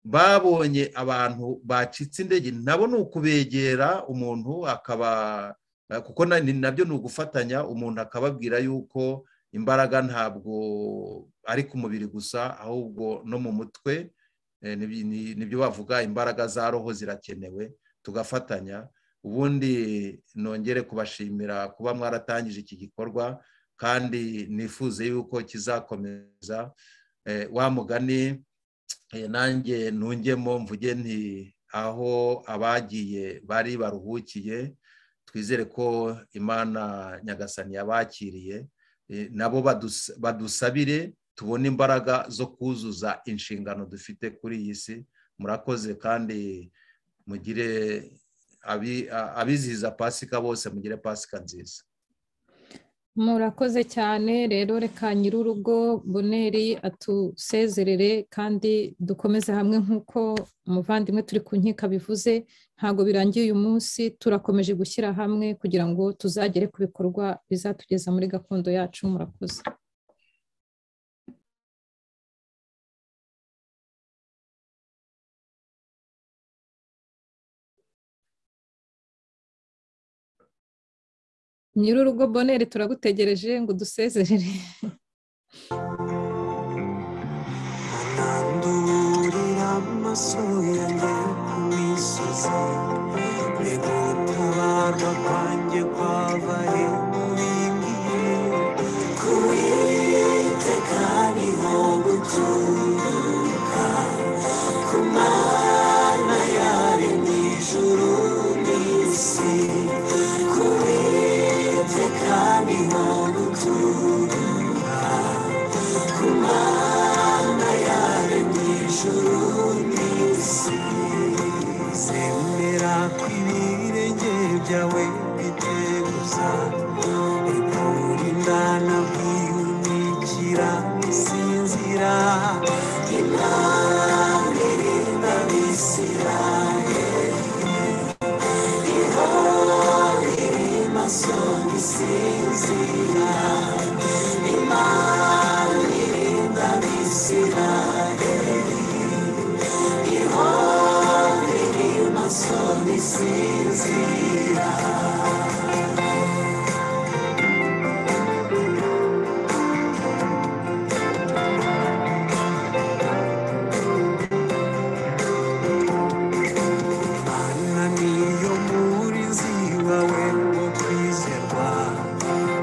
babonye abantu bacitse intege nabo ni ukubegera umuntu akaba kuko nabyo ni ugufatanya umuntu akababwira yuko imbaraga ntabwo ari ku mubiri gusa ahubwo no mu mutwe nibyo bavuga imbaraga za roho zirakenewe tugafatanya ubundi nongere kubashimira kuba mwaratangije iki gikorwa kandi nifuze yuko kizakomeza wa mugani nanjye ntungemo mvuge nti aho abagiye bari baruhukiye twizere ko imana nyagasani yabakiriye nabo badusabire tubone imbaraga zo kuzuza inshingano dufite kuri iyi si murakoze kandi mugire abizihiza pasika bose mugire pasika nziza murakoze cyane rero reka nyir'urugo boneri atusezerere kandi dukomeze hamwe nk'uko umuvandimwe turi ku nkika bivuze ntabwo birangiye uyu munsi turakomeje gushyira hamwe kugira ngo tuzagere ku bikorwa bizatugeza muri gakondo yacu murakoze nyir'urugo boneri turagutegereje ngo dusezerere ntanduburira amaso yanjye ku misozi reka gutabarwa kwanjye kwava he mubimbwiye ku iteka niho guturuka ku mana yaremye ijuru n'isi ku iteka niho guturuka ku mana yaremye ijuru n'isi zemera ko ibirenge byawe biteguza ikurindana bwiyunikira isinzira imana irinda abisirayeli ihora iri masoni bisinzira imana irinda abisirayeli ihore amaso bisinzira Mana niyo murinzi wawe wo kwizerwa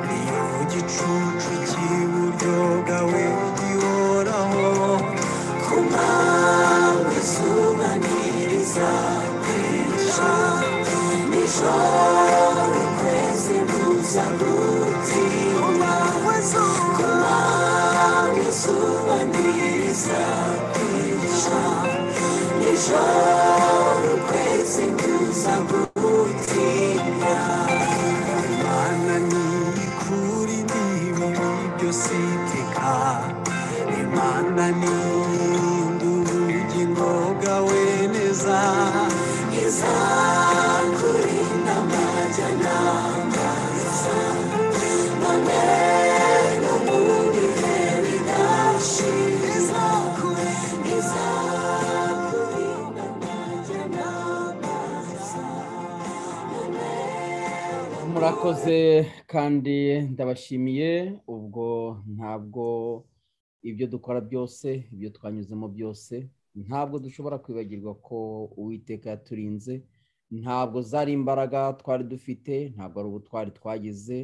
niyo gicucu cy'iburyo bwawe gihoraho ku mpamvu izuba ntirizakwica nijoro ukwezi ntuzagutinya ku mpamvu izuba ntirizakwica nijoro ukwezi ntuzagutinya Imana ni ikuri n'ibibi byose iteka Imana ni induru ubugingo bwawe neza izakurinda amajyanama none n'ubundi rero idashira izakurinda amajyanama murakoze kandi ndabashimiye ubwo ntabwo ibyo dukora byose ibyo twanyuzemo byose ntabwo dushobora kwibagirwa ko uwiteka yaturinze ntabwo zari imbaraga twari dufite ntabwo ari ubutwari twagize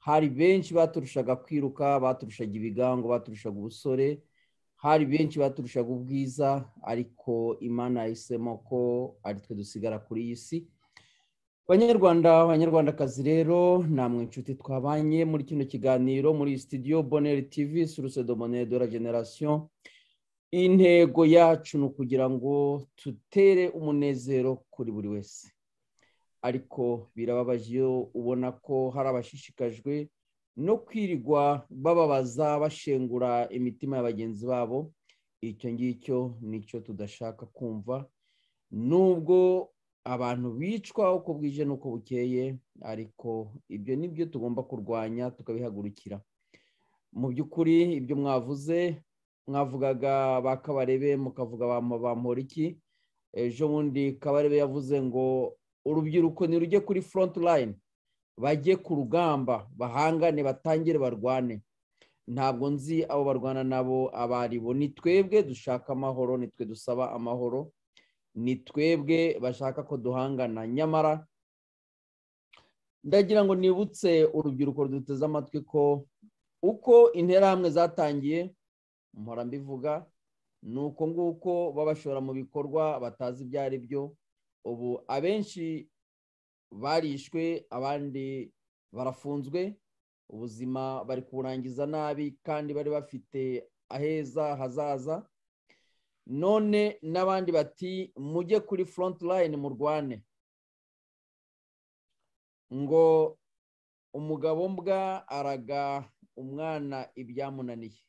hari benshi baturushaga kwiruka baturushaga ibigango baturushaga ubusore hari benshi baturushaga ubwiza ariko imana yahisemo ko ari twe dusigara kuri iyi si banyarwanda banyarwandakazi rero namwe inshuti twabanye muri kino kiganiro muri sitidiyo boneri tivi suruse do boneri de la generasiyo intego yacu ni ukugira ngo tutere umunezero kuri buri wese ariko birababaje iyo ubona ko hari abashishikajwe no kwirirwa bababaza bashengura imitima ya bagenzi babo icyo ngicyo nicyo tudashaka kumva nubwo abantu bicwa uko bwije n'uko bukeye ariko ibyo ni byo tugomba kurwanya tukabihagurukira mu by'ukuri ibyo mwavuze mwavugaga ba kabarebe mukavuga ba Mporiki ejo bundi kabarebe yavuze ngo urubyiruko ntirujye kuri front line bajye ku rugamba bahangane batangire barwane ntabwo nzi abo barwana nabo abo ari bo ni twebwe dushaka amahoro ni twe dusaba amahoro ni twebwe bashaka ko duhangana nyamara ndagira ngo nibutse urubyiruko ruduteze amatwi ko uko interahamwe zatangiye mpora mbivuga ni uko nguko babashora mu bikorwa batazi ibyo ari byo ubu abenshi barishwe abandi barafunzwe ubuzima bari kuburangiza nabi kandi bari bafite aheza hazaza none n'abandi bati mujye kuri front line murwane ngo umugabo mbwa araga umwana ibyamunaniye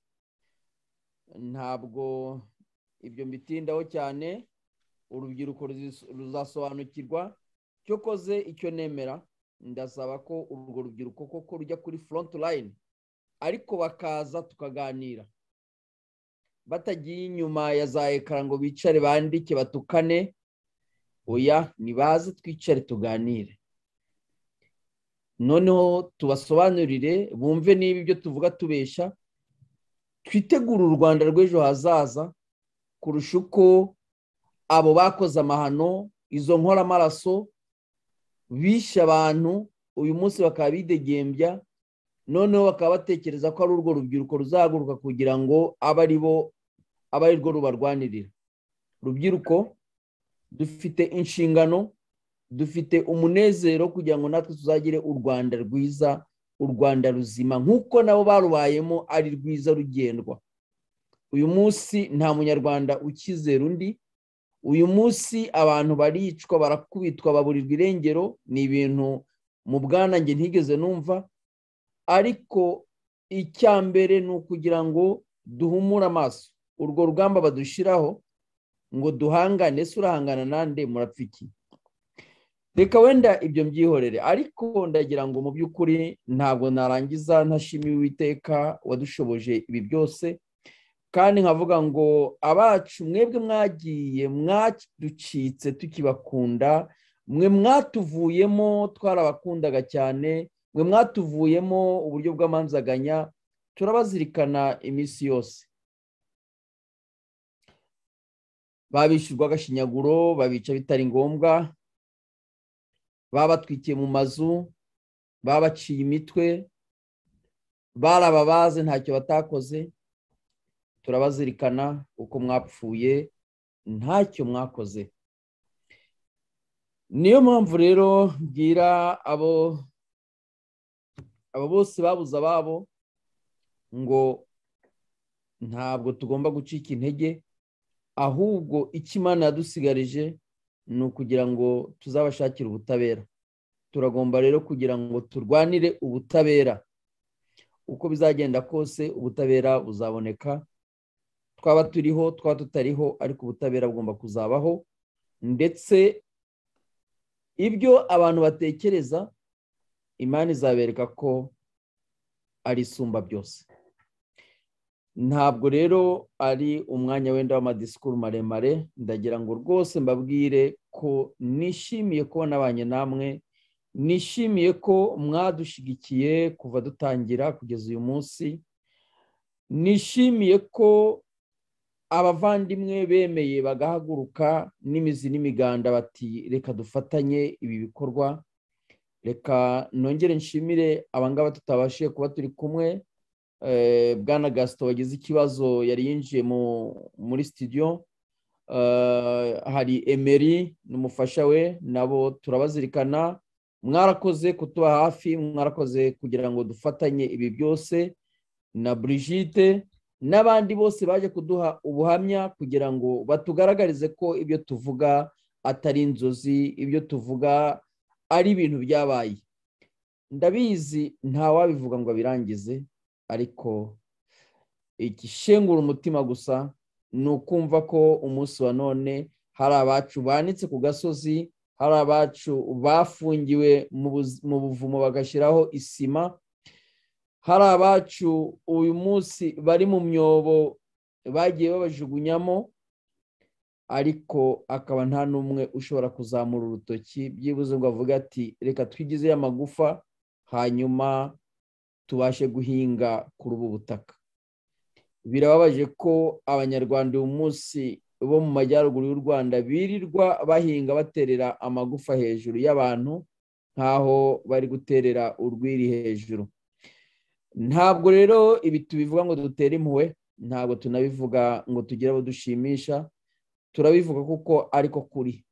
ntabwo ibyo mbitindaho cyane urubyiruko ruzasobanukirwa cyo koze icyo nemera ndasaba ko urwo rubyiruko koko rujya kuri front line ariko bakaza tukaganira batagiye inyuma ya za ekara ngo bicare bandike batukane oya nibaze twicare tuganire noneho tubasobanurire bumve niba ibyo tuvuga tubesha twitegure u rwanda rw'ejo hazaza kurusha uko abo bakoze amahano izo nkoramaraso bishe abantu uyu munsi bakaba bidegembya noneho bakaba batekereza ko ari urwo rubyiruko ruzahaguruka kugira ngo abe ari bo aba ari rwo rubarwanirira rubyiruko dufite inshingano dufite umunezero kugira ngo natwe tuzagire u rwanda rwiza u rwanda ruzima nk'uko nabo barubayemo ari rwiza rugendwa uyu munsi nta munyarwanda ukizera undi uyu munsi abantu baricwa barakubitwa baburirwa irengero ni ibintu mu bwanange ntigeze numva ariko icya mbere ni ukugira ngo duhumure amaso urwo rugamba badushyiraho ngo duhangane ese urahangana nande murapfa iki reka wenda ibyo mbyihorere ariko ndagira ngo mu by'ukuri ntabwo narangiza ntashimiye uwiteka wadushoboje ibi byose kandi nkavuga ngo abacu mwebwe mwagiye mwaducitse tukibakunda mwe mwatuvuyemo twarabakundaga cyane mwe mwatuvuyemo uburyo bw'amanzaganya turabazirikana iminsi yose babishyurwa agashinyaguro babica bitari ngombwa babatwikiye mu mazu babaciye imitwe barababaze ntacyo batakoze turabazirikana uko mwapfuye ntacyo mwakoze niyo mpamvu rero mbwira abo abo bose babuze ababo ngo ntabwo tugomba gucika intege ahubwo icyo imana yadusigarije ni ukugira ngo tuzabashakire ubutabera turagomba rero kugira ngo turwanire ubutabera uko bizagenda kose ubutabera buzaboneka twaba turiho twaba tutariho ariko ubutabera bugomba kuzabaho ndetse ibyo abantu batekereza imana izabereka ko ari isumba byose ntabwo rero ari umwanya wenda w'amadisikuru maremare ndagira ngo rwose mbabwire ko nishimiye kuba nabanye namwe nishimiye ko mwadushyigikiye kuva dutangira kugeza uyu munsi nishimiye ko abavandimwe bemeye bagahaguruka n'imizi n'imiganda bati reka dufatanye ibi bikorwa reka nongere nshimire abangaba tutabashije kuba turi kumwe bwana gasito wagize ikibazo yari yinjiye muri sitidiyo hari emeri n'umufasha we nabo turabazirikana mwarakoze kutuba hafi mwarakoze kugira ngo dufatanye ibi byose na burigide n'abandi bose baje kuduha ubuhamya kugira ngo batugaragarize ko ibyo tuvuga atari inzozi ibyo tuvuga ari ibintu byabaye ndabizi ntawabivuga ngo abirangize ariko igishengura umutima gusa ni ukumva ko umunsi wa none hari abacu banitse ku gasozi hari abacu bafungiwe mu buvumo bagashyiraho isima hari abacu uyu munsi bari mu myobo bagiye babajugunyamo ariko akaba nta n'umwe ushobora kuzamura urutoki byibuze ngo avuge ati reka twigizeyo amagufa hanyuma tubashe guhinga kuri ubu butaka birababaje ko abanyarwanda uyu munsi bo mu majyaruguru y'u rwanda birirwa bahinga baterera amagufa hejuru y'abantu nk'aho bari guterera urwiri hejuru ntabwo rero ibi tubivuga ngo dutere impuhwe ntabwo tunabivuga ngo tugire abo dushimisha turabivuga kuko ariko kuri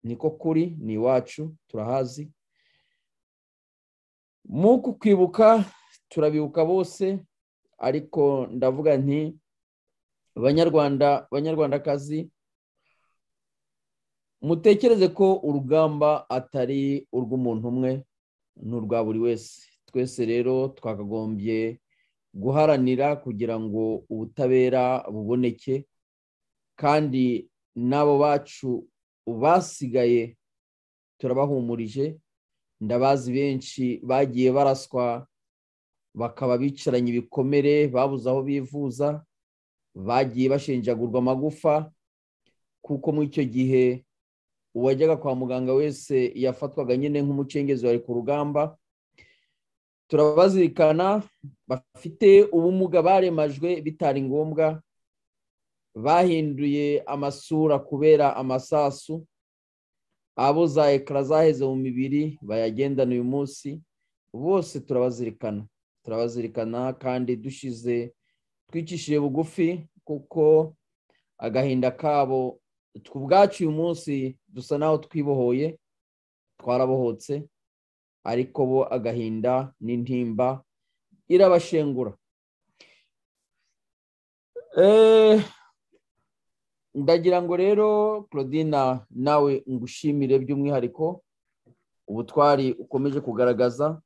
niko kuri ni iwacu turahazi mu kwibuka turabibuka bose ariko ndavuga nti banyarwanda banyarwandakazi mutekereze ko urugamba atari urw'umuntu umwe ni urwa buri wese twese rero twakagombye guharanira kugira ngo ubutabera buboneke kandi n'abo bacu basigaye turabahumurije ndabazi benshi bagiye baraswa bakaba bicaranye ibikomere babuze aho bivuza bagiye bashenjagurwa amagufa kuko muri icyo gihe uwajyaga kwa muganga wese yafatwaga nyine nk'umucengezi wari ku rugamba turabazirikana bafite ubumuga baremajwe bitari ngombwa bahinduye amasura kubera amasasu abo za ekara zaheze mu mibiri bayagendana uyu munsi bose turabazirikana turabazirikana kandi dushize twicishije bugufi kuko agahinda kabo ubwacu uyu munsi dusa n'aho twibohoye twarabohotse ariko bo agahinda n'intimba irabashengura ndagira ngo rero claudina nawe ngushimire by'umwihariko ubutwari ukomeje kugaragaza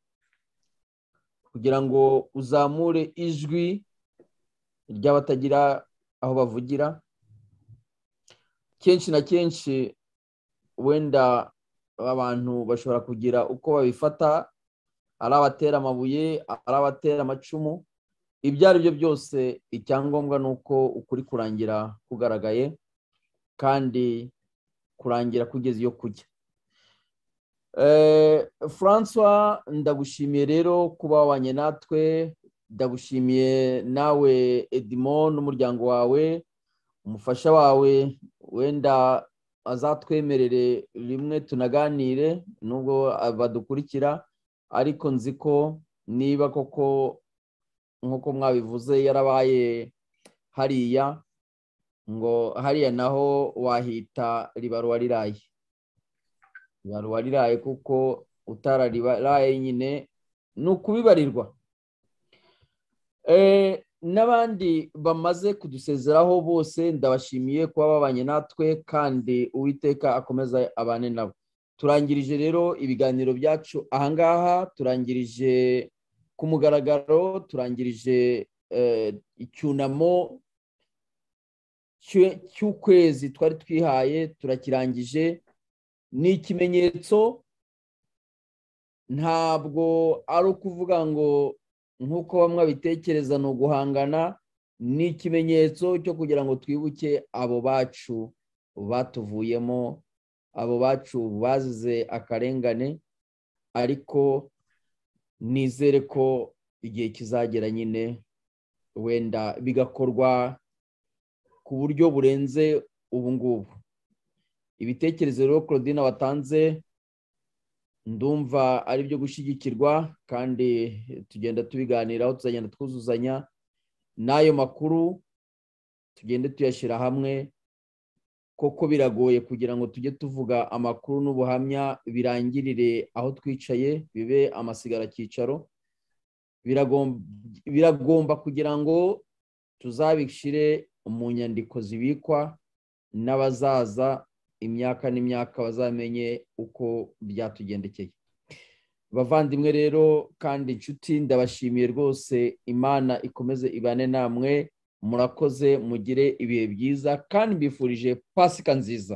kugira ngo uzamure ijwi ry'abatagira aho bavugira kenshi na kenshi wenda abantu bashobora kugira uko babifata ari abatera amabuye ari abatera amacumu ibyo ari byo byose icyangombwa ni uko ukuri kurangira kugaragaye kandi kurangira kugeza iyo kujya francois ndagushimiye rero kuba wabanye natwe ndagushimiye nawe edimo n'umuryango wawe umufasha wawe wenda azatwemerere rimwe tunaganire nubwo badukurikira ariko nzi ko niba koko nk'uko mwabivuze yarabaye hariya ngo hariya naho wahita ribaruwa riraye ribaruwa riraye kuko utarariraye nyine ni ukubibarirwa n'abandi bamaze kudusezeraho bose ndabashimiye kuba babanye natwe kandi uwiteka akomeza abane nabo turangirije rero ibiganiro byacu ahangaha turangirije ku mugaragaro turangirije icyunamo cy'ukwezi twari twihaye turakirangije ni ikimenyetso ntabwo ari ukuvuga ngo nk'uko bamwe babitekereza ni uguhangana ni ikimenyetso cyo kugira ngo twibuke abo bacu batuvuyemo abo bacu bazize akarengane ariko nizere ko igihe kizagera nyine wenda bigakorwa ku buryo burenze ubu ngubu ibitekerezo rero claudine watanze ndumva ari byo gushyigikirwa kandi tugenda tubiganiraho tuzagenda twuzuzanya n'ayo makuru tugende tuyashyira hamwe koko biragoye kugira ngo tujye tuvuga amakuru n'ubuhamya birangirire aho twicaye bibe amasigaracyicaro biragomba kugira ngo tuzabishyire mu nyandiko zibikwa n'abazaza imyaka n'imyaka bazamenye uko byatugendekeye bavandimwe rero kandi inshuti ndabashimiye rwose imana ikomeze ibane namwe murakoze mugire ibihe byiza kandi mbifurije pasika nziza